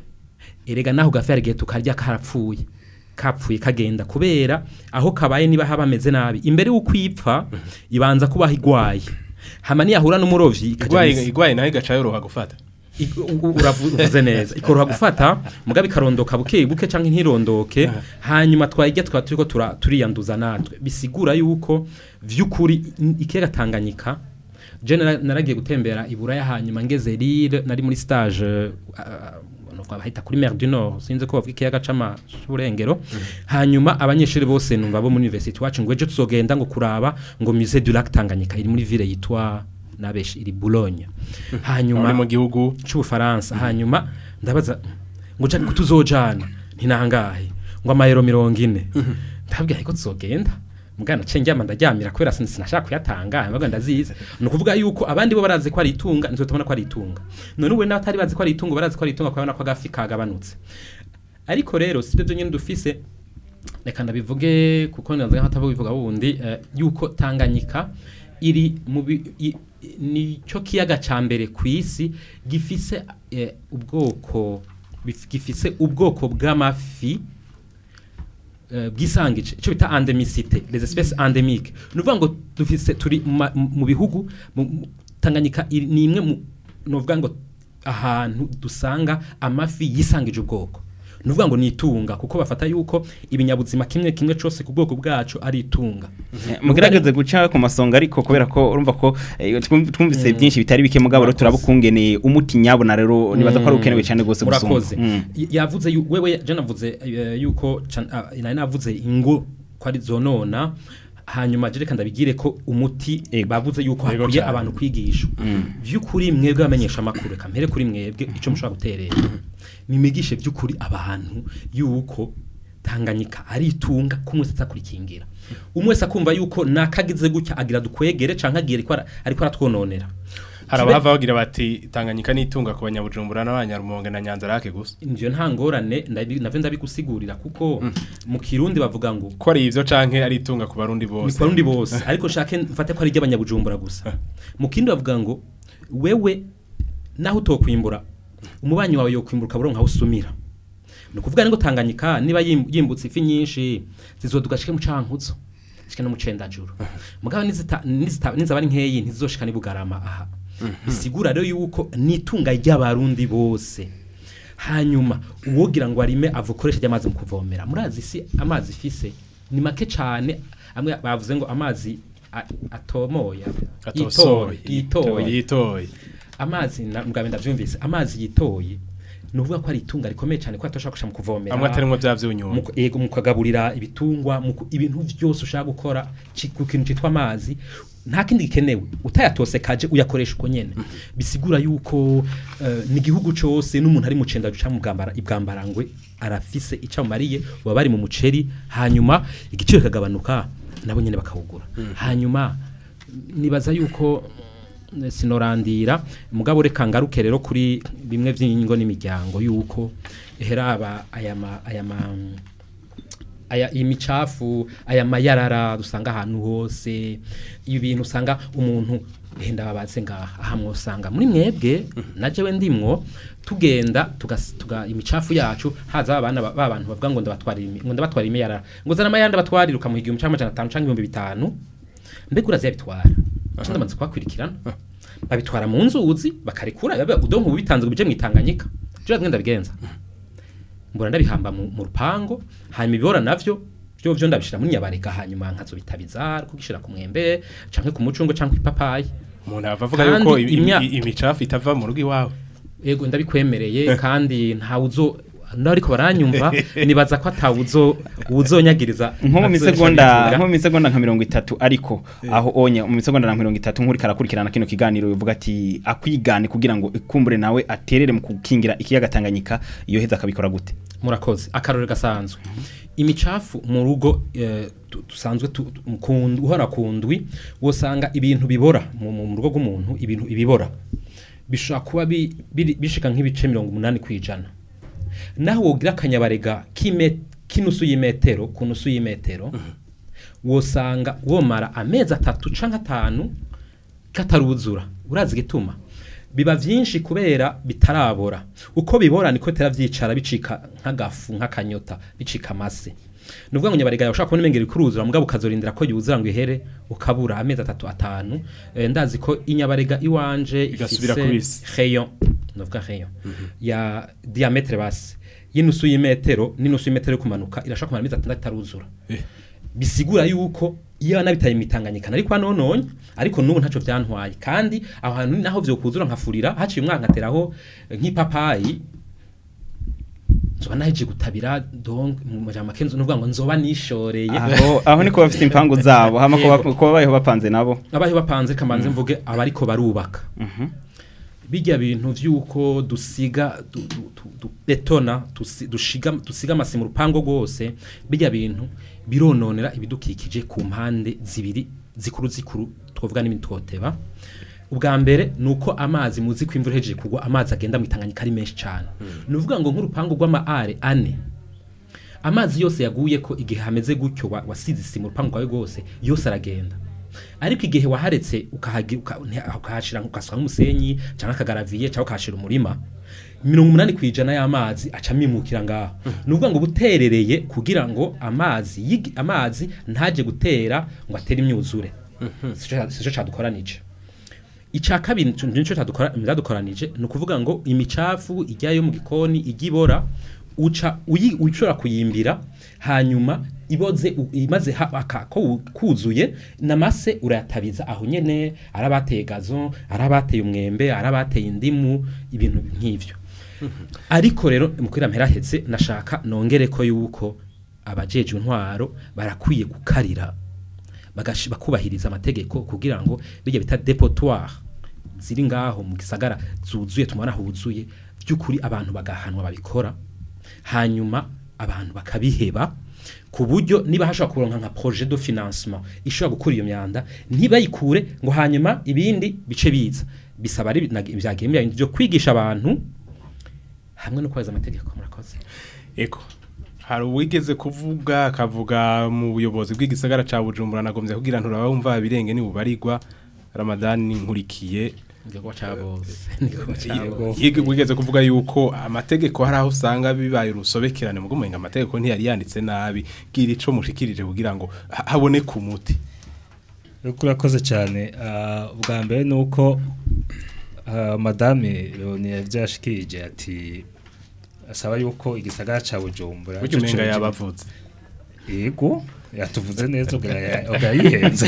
erega naho gafi hari igihe tukarya karapfuye kapfuye kagenda kubera aho kabaye niba haba ameze nabi imbere y'uko ipfa ibanza kubaho igwaye hama niyahura n'umurovyi ikaja igwaye mw'isi. igwaye nayo igaca yoroha gufata I- u- u- uravuze neza ikoroha gufata mugabe ikarondoka buke buke canke ntirondoke hanyuma twajya twa turiko tura- turiyanduza natwe bisigura yuko vy'ukuri n- ikiyaga Tanganyika je nara- naragiye gutembera i Buraya hanyuma ngeze Lille nari muri stage uh, nuko bahita kuri Mer du Nord sinzi ko bavuga ikiyaga c'amaburengero hanyuma abanyeshuri bose numva bo muri university wacu ngo ejo tuzogenda ngo kuraba ngo musée du lac Tanganyika iri muri ville yitwa nabeshi iri Boulogne hanyuma Muri mu gihugu c'ubufaransa hanyuma ndabaza ngo jani kutuzojana ntinangahe ngo amayero mirongo ine ndabwira ko tuzogenda mugana ce njyama ndaryamira kubera sin- sinashaka kuyatanga mbaga ndazizi ni ukuvuga yuko abandi bo barazi ko ari itunga nitwe tubona ko ari itunga none ubu n'abatari bazi ko ari itungo barazi ko ari itunga kubona ko agafi kagabanutse ariko rero si byo nyine dufise reka ndabivuge kuko naza nk'atavuga bivuga wundi eh, yuko Tanganyika iri mu bi- i- i- nicyo kiyaga ca mbere ku isi gifise eh, ubwoko bif- gifise ubwoko bw'amafi eh, bwisangije icyo bita endemicité les espèces endémiques ni ukuvuga ngo dufise turi mu ma- mu bihugu mu- mu- Tanganyika iri- ni imwe mu ni ukuvuga ngo ahantu dusanga amafi yisangije ubwoko ni ukuvuga ngo ni itunga kuko bafata yuko ibinyabuzima kimwe kimwe cyose ku bwoko bwacu ari itunga mugerageze guca ku masonga ariko kubera ko urumva ko eh, twum- twumvise byinshi bitari bike mugabo rero turabukungene umuti nyabona rero nibaza ko ari ukenewe cyane gose gusumba murakoze Mm. Y- yavuze yu- wewe je navuze eh, yuko can- ah, nari navuze ingo ko ari zonona hanyuma je reka ndabigire ko umuti bavuze yuko Yego hakwiye cane. abantu kwigisha by'ukuri mwebwe bamenyesha amakuru reka mpere kuri mwebwe icyo mushobora guterera mimigishe by'ukuri abantu yuko Tanganyika ari itunga ko umwe wese kurikingira umwe wese akumva yuko nakagize gutya agira dukwegere canke agira ariko ara- ariko aratwononera hari Kibe- abahava bagira bati tanganyika n'itunga ku banyabujumbura n'abanyarumonge na nyanza rake gusa Nivyo nta ngorane ndabi- navyo ndabigusigurira kuko mu kirundi bavuga ngo ko ari ivyo canke ari itunga ku barundi ni bose ku barundi bose ariko shake mfate ko ari iry'abanyabujumbura gusa mu kindi bavuga ngo wewe naho utokwimbura umubanyi wawe yokwimbura ukaburonka aho usumira ni ukuvuga ngo Tanganyika niba yim- yimbutse ifi nyinshi zizoduga shike mu cankuzo shike no mu cendajuru mugabo nizita nizita nizaba ari nkeyi ntizizoshika ni bugarama aha bisigura rero yuko nitunga ry'abarundi bose hanyuma uwogira ngo arime avukoresha ry'amazi mu kuvomera murazi si amazi ifise ni make cane amwe bavuze ngo amazi a- atomoye Atosoye, yitoye yitoye. amazi na- mugabo ndavyumvise amazi yitoye ni ukuvuga ko ari itunga rikomeye cyane ko atashobora gushaka mu kuvomera Amwe atarimwo vya vyunyunyu. Mu ku- yego mu kagaburira ibitungwa mu ku- ibintu byose ushaka gukora ci- ku kintu cyitwa amazi nta kindi gikenewe utayatose kaje uyakoresha uko nyene bisigura yuko eh, ni igihugu cose n'umuntu ari mu cenda guca mu bwambara ibwambarangwe arafise icyo amariye baba bari mu muceri hanyuma igiciro kagabanuka nabo nyene bakawugura hanyuma nibaza yuko mm, sinorandira mugabo reka ngaruke rero kuri bimwe by'ingo n'imiryango yuko heraba aya ma aya ma aya imicafu aya mayarara dusanga ahantu hose ibintu usanga umuntu henda babaze ngaha aha mwosanga muri mwebwe na jewe ndimwo tugenda tugas- tuga imicafu yacu haza abana ba ba bantu bavuga ngo ndabatwarira imi- ngo ndabatwarira imiyarara ngo zana amayanda batwarira ukamuha igihumbi cyangwa amajana atanu cyangwa ibihumbi bitanu mbega urazi yabitwara cyo ndamaze kubakurikirana babitwara mu nzuzi bakarekura biba- udonko bubitanze ngo bije mu itanganyika je ngenda bigenza mbona ndabihamba mu, mu rupango hanyuma ibibora navyo byo byo ndabishira muri nyabarega hanyuma nkazobitabiza kugishira ku mwembe canke ku mucungo canke ipapayi umuntu ava avuga yuko imi- imi- imicafu itava mu rugo iwawe yego ndabikwemereye kandi ntawe uzo nariko baranyumva nibaza ko atawuzo uzonyagiriza nko mu azoresha misegonda bivuga. nko mu misegonda nka mirongo itatu ariko aho onye mu misegonda na mirongo itatu nk'uri karakurikirana kino kiganiro bivuga ati akwigane kugira ngo ikumbure nawe aterere mu gukingira ikiyaga Tanganyika iyo heza akabikora gute murakoze akarore gasanzwe imicafu mu rugo eh, tu- dusanzwe tu- tu- mu kundu- uhora ku ndwi wosanga ibintu bibora mu mu rugo rw'umuntu ibintu ibibora bishobora kuba bi- biri- bishika nk'ibice mirongo umunani ku ijana naho wogira akanyabarega k'ime- k'inusu y'imetero ku nusu y'imetero wosanga womara amezi atatu canke atanu kataruzura urazi gituma biba vyinshi kubera bitarabora uko bibora niko bitera vyicara bicika nk'agafu nk'akanyota bicika amase nuvuga ngo nyabarega ushaka kubona imengero ikuruzura mugabo ukazorindira ko yuzura ngo ihere ukabura amezi atatu atanu eh, ndazi ko inyabarega iwanje Igasubira ifise kubisi. rayon nuvuga rayon ya diametre base y'inusu y'imetero n'inusu y'imetero yo kumanuka irashaka kumara amezi atandatu itaruzura bisigura yuko iyo nabitaye imitanganyika nari kwa nononye ariko nubu ntaco vyantwaye kandi aho hantu naho vyokuzura nkafurira haciye umwaka nkateraho eh, nk'ipapayi nzoba naheje gutabira donc mu majambo makenzo nuvuga ngo nzoba nishoreye aho aho niko bafite impangu zabo hama kuba Yego. kuba bayeho bapanze nabo abaho bapanze kamanze mvuge abariko barubaka bijya bintu vyuko dusiga du, du, du, du betona dusi- dushiga dusiga amasi mu rupango rwose bijya bintu birononera ibidukikije ku mpande zibiri zikuru zikuru twavuga n'ibindi twoteba ubwa mbere ni uko amazi muzi ko imvura ihejeje kugwa amazi agenda mu itanganyika ari menshi cyane ni ukuvuga ngo nk'urupangu rw'amaare ane amazi yose yaguye ko igihe hameze gutyo wa- wasize isima urupangu rwawe rwose yose aragenda ariko igihe waharetse ukahagi- uka- nti- ukahashira ukasuka nk'umusenyi cyangwa akagaraviye cyangwa ukahashira umurima mirongo umunani ku ijana y'amazi aca amimukira ngaho ni ukuvuga ngo buterereye kugira ngo amazi yigi- amazi ntaje gutera ngo atere imyuzure sico sico cadukoranije icya kabiri nico- nico cadukora- byadukoranije ni ukuvuga ngo imicafu ijyayo mu gikoni ijya ibora uca uyi- ushobora kuyimbira hanyuma iboze u- imaze ha- aka- ko u- kuzuye namase urayatabiza aho nyene ari abateye gazo ari abateye umwembe ari abateye indimu ibintu nk'ivyo ariko rero mu kwira mperahetse nashaka nongere ko yuko abajejwe intwaro barakwiye gukarira bagashi- bakubahiriza amategeko kugira ngo bijya bita depotoire ziri ngaho mu gisagara zuzuye tumubona huzuye by'ukuri abantu bagahanwa babikora hanyuma abantu bakabiheba ku buryo niba hashobora kuronka nka projet de financement ishobora gukura iyo myanda ntibayikure ngo hanyuma ibindi bice biza bisaba ari byagemye ibintu byo kwigisha abantu hamwe no kubahiriza amategeko murakoze Eko. Hari uwigeze kuvuga akavuga mu buyobozi bw'igisagara ca Bujumbura nagombye kugira ntura bumva birenge ni bubarirwa Ramadan nkurikiye Ngiye ca bose niko ca bose Yige wigeze kuvuga yuko amategeko hari aho usanga bibaye urusobekerane mu gumenga amategeko ntiyari yanditse nabi gira ico mushikirije kugira ngo ha- haboneke umuti Uriko urakoze cyane ah, ubwa mbere ni uko ah, madame Leonie yavyashikirije ati asaba yuko igisagara ca Bujumbura Burya umenga coco- yabavuze. yego yatuvuze neza ubwo ya- ubwo yayihenze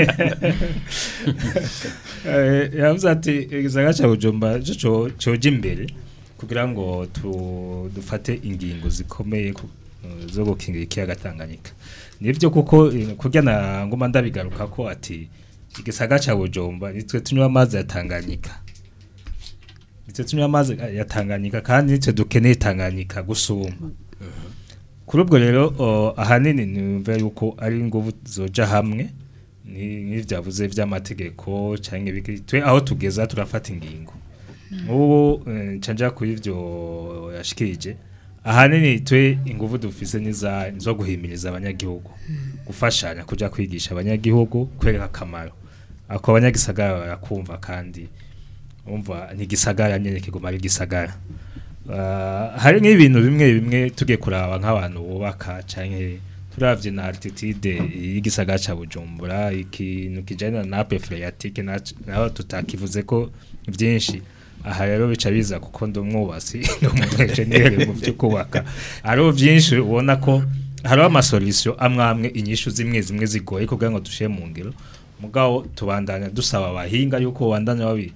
Eh, yavuze ati igisagara ca Bujumbura coco coja imbere kugira ngo tu- dufate ingingo zikomeye ku- eh, zo gukingira ikiyaga Tanganyika nivyo kuko eh, kurya na ngoma ndabigaruka ko ati igisagara ca Bujumbura nitwe tunywa amazi ya Tanganyika nitwe tunywa amazi ya Tanganyika kandi nitwe dukeneye Tanganyika gusumba kuri ubwo rero o, ahanini numva yuko ari ingufu zoja hamwe ni nk'ivyavuze vy'amategeko canke ibiki twe aho tugeza turafata ingingo ubu ncaja kuri ivyo yashikirije ahanini twe ingufu dufise niza zo guhimiriza abanyagihugu gufashanya kuja kwigisha abanyagihugu kwereka akamaro ako abanyagisagara barakumva kandi umva ni gisagara nyene kiguma ari gisagara Uh, hari nk'ibintu bimwe bimwe tugiye kuraba nk'abantu bubaka canke turavye na altitude y'igisagara ca Bujumbura ikintu kijana na nappe phréatique naco- naho tutakivuze ko vyinshi aha rero bica biza kuko ndi umwubasi ndi umu-engineer mu vyo kubaka hariho vyinshi ubona ko hariho amasolution amwe amwe inyishu zimwe zimwe zigoye kugira ngo dushire mu ngiro mugabo tubandanya dusaba abahinga yuko bandanya babi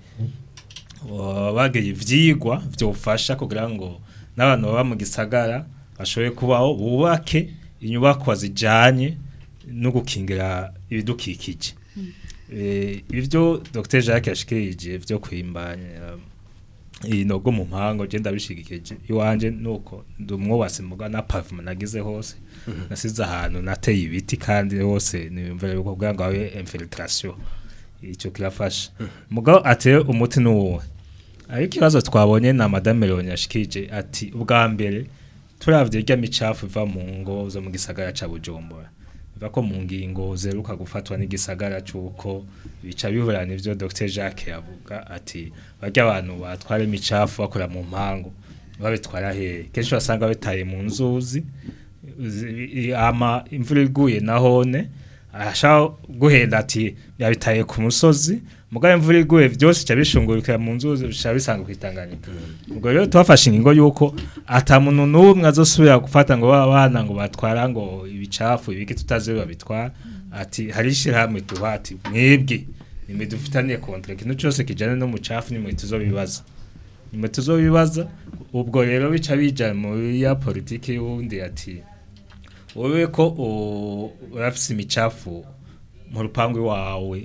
bageye ivyigwa byofasha kugira ngo n'abantu baba mu gisagara bashoboye kubaho bubake inyubakwa zijanye no gukingira ibidukikije eh ibyo Dr Jacques yashikirije byo kwimbanya inogo mu mpango je ndabishigikije iwanje nuko ndumwubase muga na pavement nagize hose nasize ahantu nateye ibiti kandi hose nimvira yuko kugira ngo abe infiltration icyo kirafasha mugabo ateye umuti n'uwo ariko ikibazo twabonye na madame Leonie yashikije ati ubwa mbere turavye irya micafu iva mu ngo zo mu gisagara ca Bujumbura biva ko mu ngingo zeruka gufatwa n'igisagara c'uko bica biburana ivyo Dr Jacques yavuga ati barya abantu batwara imicafu bakora mu mpango babitwara hehe kenshi basanga bitaye mu nzuzi zi- ama imvura iguye nahone ashaka guhenda ati yabitaye ku musozi mugabo imvura iguye byose cya bishungurukira mu nzuzi bisha bisanga kwitanganyika ubwo rero twafashe ingingo yuko ata muntu n'umwe azosubira gufata ngo baba bana ngo batwara ngo ibicafu ibiki tutazi babitwara ati hari ishyirahamwe tuha ati mwebwe nimwe dufitaniye kontra ikintu cyose kijyana n'umucafu nimwe tuzobibaza nimwe tuzobibaza ubwo rero bica bija muri ya politiki y'uwundi ati wowe ko u- urafise imicafu mu rupangu iwawe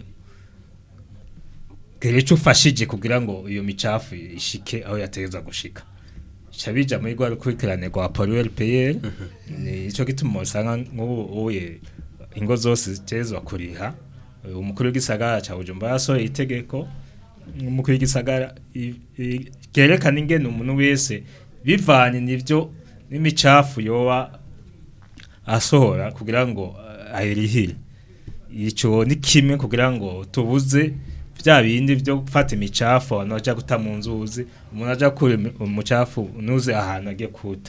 gere icyo ufashije kugira ngo iyo micafu ishike aho yategeza gushika bica bija muri rwa rukurikirane rwa pollueur payeur nico gituma usanga nk'ubu uye ingo zose zitezwa kuriha umukuru w'igisagara ca Bujumbura yasohoye itegeko umukuru w'igisagara i- i- ryerekana ingene umuntu wese bivanye n'ivyo n'imicafu yoba asohora kugira ngo uh, ayirihire ico ni kimwe kugira ngo tubuze vya bindi vyo gufata imicafu abantu baja guta mu nzuzi umuntu aja kure umucafu nuze ahantu agiye kuta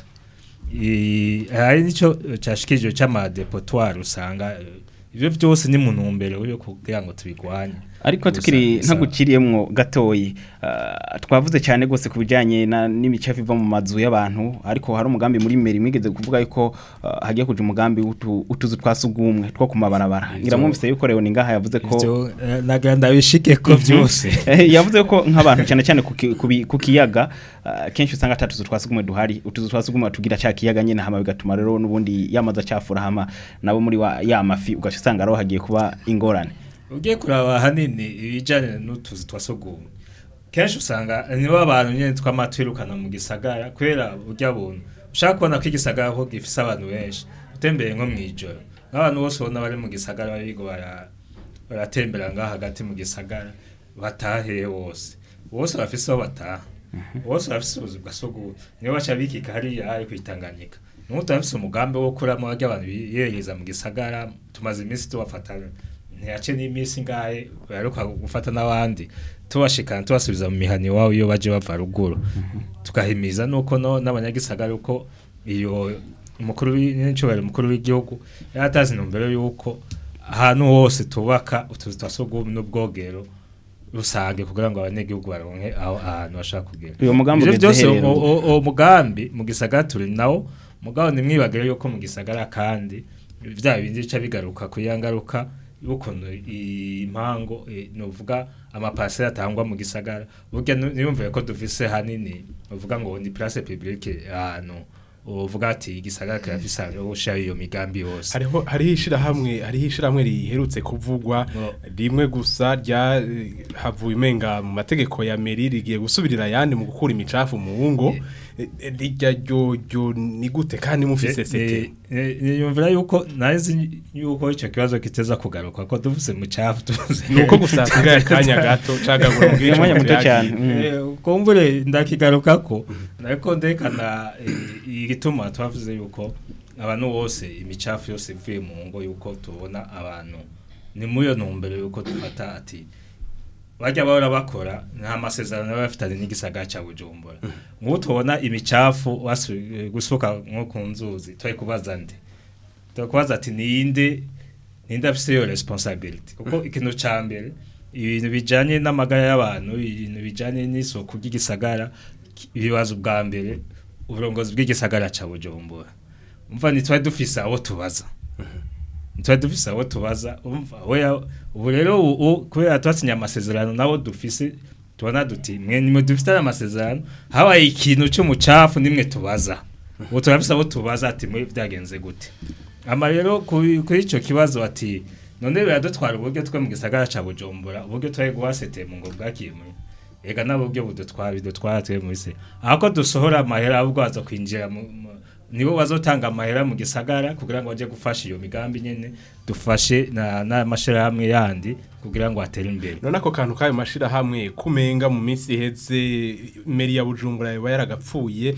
I- hari nico cashikijwe c'amadepotoire usanga eh, ivyo vyose ni mu ntumbero yo kugira ngo tubigwanye ariko tukiri Gusa- ntaguciriyemwo gatoyi ah, twavuze cyane gose ku bijyanye na- n'imicafu iva mu mazu y'abantu ariko hari umugambi muri meri mwigeze kuvuga yuko ah, hagiye kuja umugambi w'utu- utuzu twa sugumwe two ku mabarabara Ivyo- ngira mwumvise yuko Leoni ngaha yavuze ko Ivyo, eh, nagira ndabishike ko vyose Eh, yavuze ko nk'abantu cyane cyane ku ki- ku bi- ku kiyaga ah, kenshi usanga ata tuzu twa sugumwe duhari utuzu twa sugumwe tugira cya kiyaga nyine hama bigatuma rero n'ubundi yamaza cyafura hama nabo muri wa ya mafi ugaca usanga rero hagiye kuba ingorane ugiye kuraba hanini ibijyanye n'utuzi twa sugumwe kenshi usanga nibo abantu nyine tw'amatwirukana mu gisagara kubera burya buntu ushaka kubona ko igisagara ko gifise abantu benshi utembeye nko mu ijoro nk'abantu bose ubona bari mu gisagara barigo bara- baratembera ngaho hagati mu gisagara batahe bose bose bafise aho bataha bose bafise ubuzi bwa sugumwe niyo baca bikika hariya ari kwitanganyika nuko turafise umugambi wo kuramo barya abantu biyereza mu gisagara tumaze iminsi tubafatana ntiyace n'iminsi ngahe baheruka gufata n'abandi tubashikana tubasubiza mu mihani iwabo iyo baje bava ruguru tugahimiza nuko no n'abanyagisagara uko iyo umukuru w'incubahiro umukuru w'igihugu yaratazi intumbero yuko ahantu hose tubaka utuzu twa sugumwe n'ubwogero rusange kugira ngo abanyagihugu baronke aho ahantu bashaka kugera Uyo mugambi Ivyo ugeze byose he rero? uwo- uwo uwo mugambi mu gisagara turi nawo mugabo nimwibagire yuko mu gisagara kandi vya bindi bica bigaruka ku ya ngaruka y'ukuntu impango eh, novuga amapasera atangwa mu gisagara burya nu- niyumviye ko dufise hanini uvuga ngo ni place publique ahantu uvuga ati igisagara kirafise aho ushira iyo migambi yose hariho hariho ishirahamwe hariho ishirahamwe riherutse kuvugwa rimwe gusa rya eh, havuye umenga mu mategeko ya meri rigiye gusubirira ayandi mu gukura imicafu mu ngo Eh, eh, rijya ryo ryo ni gute kandi mufise sete yumvira yuko nazi yuko icyo kibazo kiteza kugaruka ko tuvuze mu cyafu tuvuze Ni uko gusa hasigaye akanya gato, cagagura mu bwico Umwanya muto byagiye. cyane, mm. Eh, kumbure ndakigaruka ko ariko ndekana eh, igituma twavuze yuko abantu bose imicafu yose ivuye mu ngo yuko tubona abantu ni muri iyo ntumbero yuko dufata ati bajya bahora bakora nta masezerano baba bafitanye n'igisagara cya bujumbura nk'ubu tubona imicafu wasu- eh, gusuka nko ku nzuzi turi kubaza nde turi kubaza ati ninde ninde afise iyo responsibility kuko ikintu ca mbere ibintu bijanye n'amagara y'abantu ibintu bijanye n'isuku ry'igisagara ki- ibibazo bwa mbere uburongozi bw'igisagara ca bujumbura umva ntitwari dufise abo tubaza ntitwari dufise abo tubaza umva oya ubu rero u- u- kubera twasinye amasezerano nabo dufise tubona duti mwe nimwe dufite aya masezerano habaye ikintu cy'umucafu nimwe tubaza ubu turafise abo tubaza ati mwe byagenze gute ama rero kuri kuri ico kibazo ati none biradutwara uburyo twe mu gisagara ca bujumbura uburyo twari guhasete mu ngo bwakiye muri ega n'uburyo budutwara bidutwara twe muri se ahako dusohora amahera ahubwo baza kwinjira mu mu- nibo bazotanga amahera mu gisagara kugira ngo baje gufasha iyo migambi nyene dufashe na n'amashirahamwe yandi kugira ngo atere imbere none ako kantu kayo mashirahamwe kumenga mu minsi iheze meri ya bujumbura yoba yaragapfuye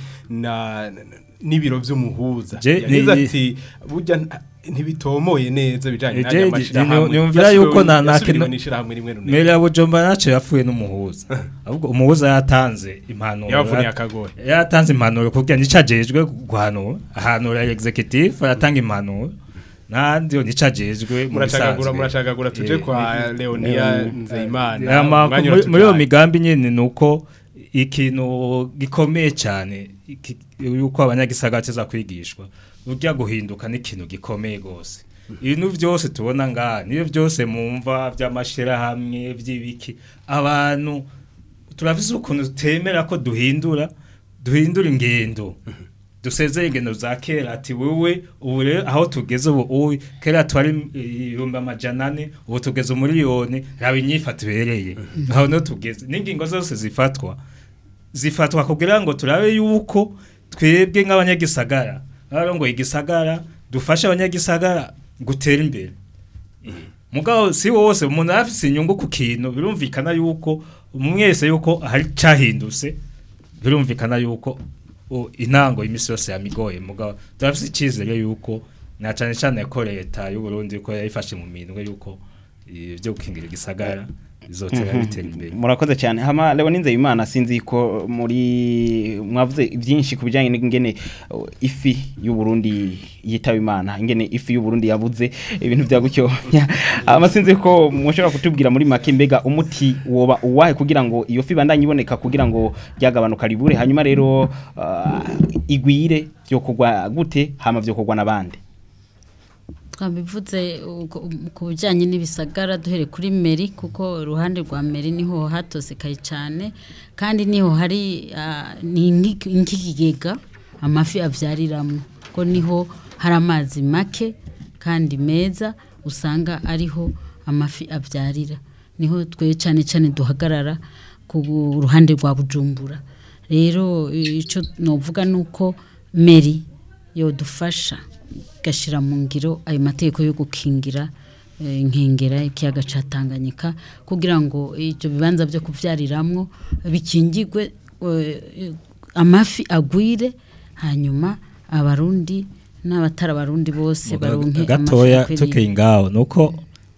na na- n'ibiro vy'umuhuza Je- yagize ni- ati burya nta- ntibitomoye neza bijanye Je- n'aya je- mashirahamwe nyumvira yuko na na yasubiriwe n'ishirahamwe rimwe runini Mera ya Bujumbura naco yapfuye n'umuhuza ahubwo umuhuza yatanze impanuro Yabavuniye yat- akagohe. yatanze impanuro kugira nicajejwe guhanura ahanura executive aratanga impanuro nandi nicajejwe mu Muracagagura, bisanzwe. muracagagura, tuje Eh, kwa eh, Leonia eh, Nzeyimana, eh, ama- umwanya muri- muri iyo uratujanye. migambi nyene nuko ikintu gikomeye cyane iki- yuko abanyagisagara teza kwigishwa burya guhinduka n'ikintu gikomeye gose ibintu byose tubona ngaha niyo byose mumva by'amashirahamwe by'ibiki abantu turafise ukuntu tutemera ko duhindura duhindura ingendo dusezeye ingendo za kera ati wewe ubu rero aho tugeze ubu ubu kera twari ibihumbi amajana ane ubu tugeze umuriyoni raba inyifato ibereye aho niho tugeze n'ingingo zose zifatwa zifatwa kugira ngo turabe yuko twebwe nk'abanyagisagara n'abarongoye igisagara dufashe abanyagisagara gutera imbere mugabo si wose umuntu afise inyungu ku kintu birumvikana yuko mwese yuko hari cyahindutse birumvikana yuko o, intango y'imisi yose yamigoye mugabo turafise icyizere yuko na cyane cyane ko leta y'u Burundi ko yayifashe mu minwe yuko ibyo gukingira igisagara bizotera Mhm. bitera imbere murakoze cyane hama lewo ninze imana sinzi ko muri mwavuze byinshi ku bijyanye n'ingene uh, ifi y'u Burundi yitaba imana ingene ifi y'u Burundi yabuze ibintu bya gutyo hama sinzi ko mushobora kutubwira muri make mbega umuti woba uwahe kugira ngo iyo fi bandanye iboneka kugira ngo ryagabanuka ribure hanyuma rero uh, igwire byo kugwa gute hama byo kugwa nabandi twabivuze uko- ku bijyanye n'ibisagara duhere kuri meri kuko uruhande rwa meri niho hatosekaye cyane kandi niho hari ah, ni nk'iki- nk'ikigega amafi abyariramo ko niho hari amazi make kandi meza usanga ariho amafi abyarira niho twe cyane cyane duhagarara ku ruhande rwa bujumbura rero icyo navuga ni uko meri yodufasha igashyira mu ngiro ayo mategeko yo gukingira eh, inkengera ikiyaga cya tanganyika kugira ngo ibyo bibanza byo kubyariramwo bikingirwe eh, amafi agwire hanyuma abarundi n'abatari abarundi bose baronke gatoya amafi tukiri ngaho nuko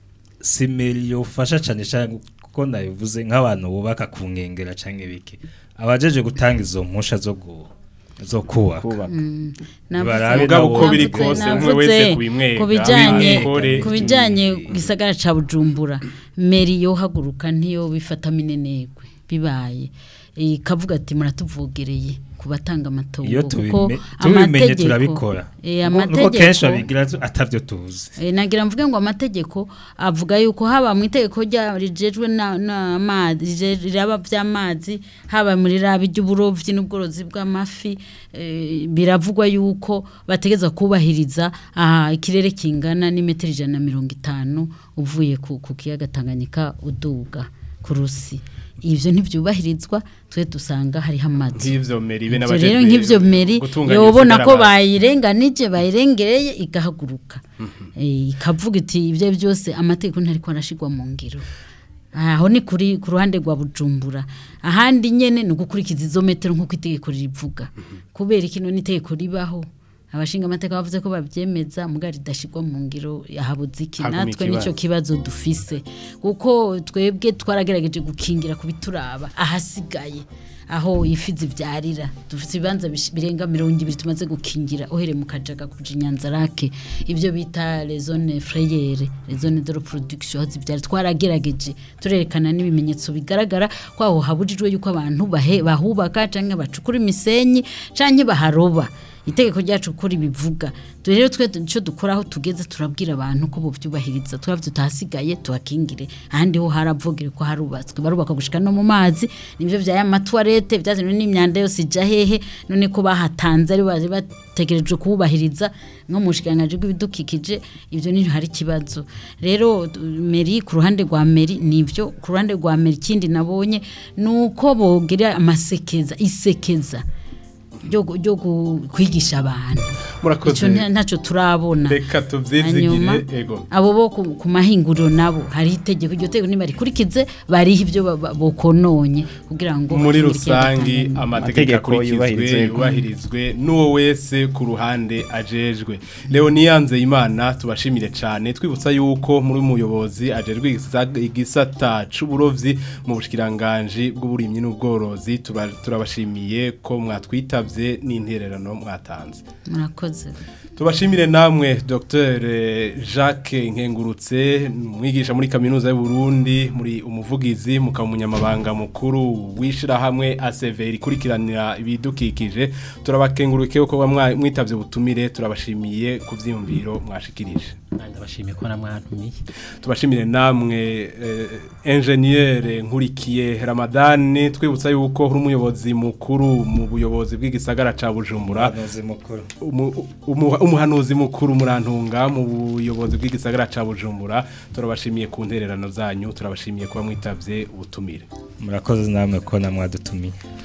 simeri yofasha cyane cyane kuko nabivuze nk'abantu bubaka ku nkengera cyangwa ibiki abajeje gutanga izo mpusha zo gu zo kubaka Mm. Barabe Mugabo nabo- uko biri Navuze- kose, umwe navuze wese kubimwega, ku bijyanye abikore. ku bijyanye gisagara ca Bujumbura meri yo haguruka ntiyo bifata minenegwe bibaye ikavuga ati muratuvogereye ku batanga amatongo iyo kuko tubime- tubimenye amategeko- turabikora eh, Nuko- nuko kenshi amategeko babigira atavyo tuzi Eh, nagira mvuge ngo amategeko avuga yuko haba mu itegeko rya rijejwe n'amazi riraba by'amazi haba muri rabi ry'uburovyi n'ubworozi bw'amafi eh, biravugwa yuko bategeza kubahiriza aha ikirere kingana n'imetero ijana na mirongo itanu uvuye ku, ku kiyaga Tanganyika uduga ku rusi ivyo ntivyubahirizwa twe dusanga hariho amazi Nk'ivyo meri be Ivyo n'abajejwe rero nk'ivyo meri gutunganya yobona ibisagara ko bazi. bayirenganije bayirengereye igahaguruka Eh, ikavuga iti ibyo byose amategeko ntariko arashigwa mu ngiro aho ni kuri ku ruhande rwa bujumbura ahandi nyene ni ugukurikiza izo metero nk'uko itegeko rivuga kubera ikino n'itegeko ribaho abashinga amateka bavuze ko babyemeza mugari ridashigwa mu ngiro yahabuze iki Haguma natwe ikibazo. nicyo kibazo dufise kuko twebwe twaragerageje gukingira ku bituraba ahasigaye aho ifi zibyarira dufite ibibanza bish- birenga mirongo ibiri tumaze gukingira uhereye mu kajaga kuja inyanzarake ibyo bita les zones frayere les zones de reproduction aho zibyara twaragerageje turerekana n'ibimenyetso bigaragara ko aho habujijwe yuko abantu bahe- bahubaka canke bacukura imisenyi canke baharoba itegeko ryacu kuri bivuga rero twe icyo dukora aho tugeze turabwira abantu ko bubyubahiriza twaba tutahasigaye tuhakingire ahandi ho haravugire ko harubatswe barubaka gushika no mu mazi nibyo bya amatwarete byazanye n'imyanda yose ijya hehe none ko bahatanze ari baje bategereje kuwubahiriza nko mu bushikiranganji bw'ibidukikije ibyo ni hari ikibazo rero tu- meri ku ruhande rwa meri nibyo ku ruhande rwa meri ikindi nabonye ni uko bogira amasekeza isekeza ryo gu- ryo gu- kwigisha abantu Murakoze. Ico nta- ntacyo turabona Reka tuvyizigire, Hanyuma, ego. abo bo ku, ku mahinguriro nabo hari itegeko iryo tegeko nibarikurikize bariho ibyo ba- ba- bokononye kugira ngo muri bakingire ikiyaga rusangi Tanganyika. amategeko akurikizwe yubahirizwe. yubahirizwe n'uwo wese ku ruhande ajejwe leoniyanze imana tubashimire cyane twibutsa yuko muri umuyobozi ajejwe igisa- igisata c'uburovyi mu bushikiranganji bw'uburimyi n'ubworozi tuba- turabashimiye ko mwatwitavye n'intererano mwatanze murakoze Tubashimire namwe Dr Jacques Nkengurutse mwigisha muri kaminuza y'u Burundi muri umuvugizi mukaba umunyamabanga mukuru wishira hamwe ACV ikurikiranira ibidukikije turabakenguruke ko mwa- mwitavye ubutumire turabashimiye ku vyiyumviro mwashikirije ndabashimiye ko namwantumiye tubashimire namwe eh, ingenieur nkurikiye Ramadan twibutsa yuko uri umuyobozi mukuru mu buyobozi bw'igisagara ca Bujumbura Umuhanuzi mukuru. Umu- umu- umuhanuzi mukuru murantunga mu buyobozi bw'igisagara ca Bujumbura turabashimiye ku ntererano zanyu turabashimiye kuba mwitavye ubutumire murakoze namwe ko namwadutumiye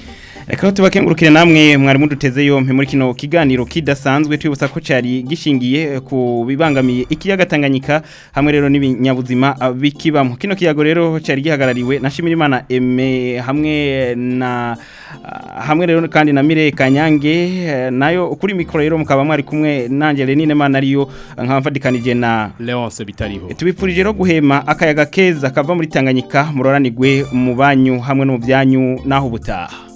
Reka tubakengurukire namwe mwari muduteze yompe muri kino kiganiro kidasanzwe twibutsa ko cyari gishingiye ku bibangamiye ikiyaga Tanganyika hamwe rero n'ibinyabuzima ah, bikibamo kino kiyago rero cyari gihagarariwe na Shimirimana Eme hamwe na ah, hamwe rero kandi na Mire Kanyange eh, nayo kuri mikoro rero mukaba mwari kumwe nanje Lenine Mana ariyo nkamfadikanije na Leonce bitariho tubipfurije rero guhema akayaga keza kava muri Tanganyika muroranigwe mu banyu hamwe no mu byanyu naho ubutaha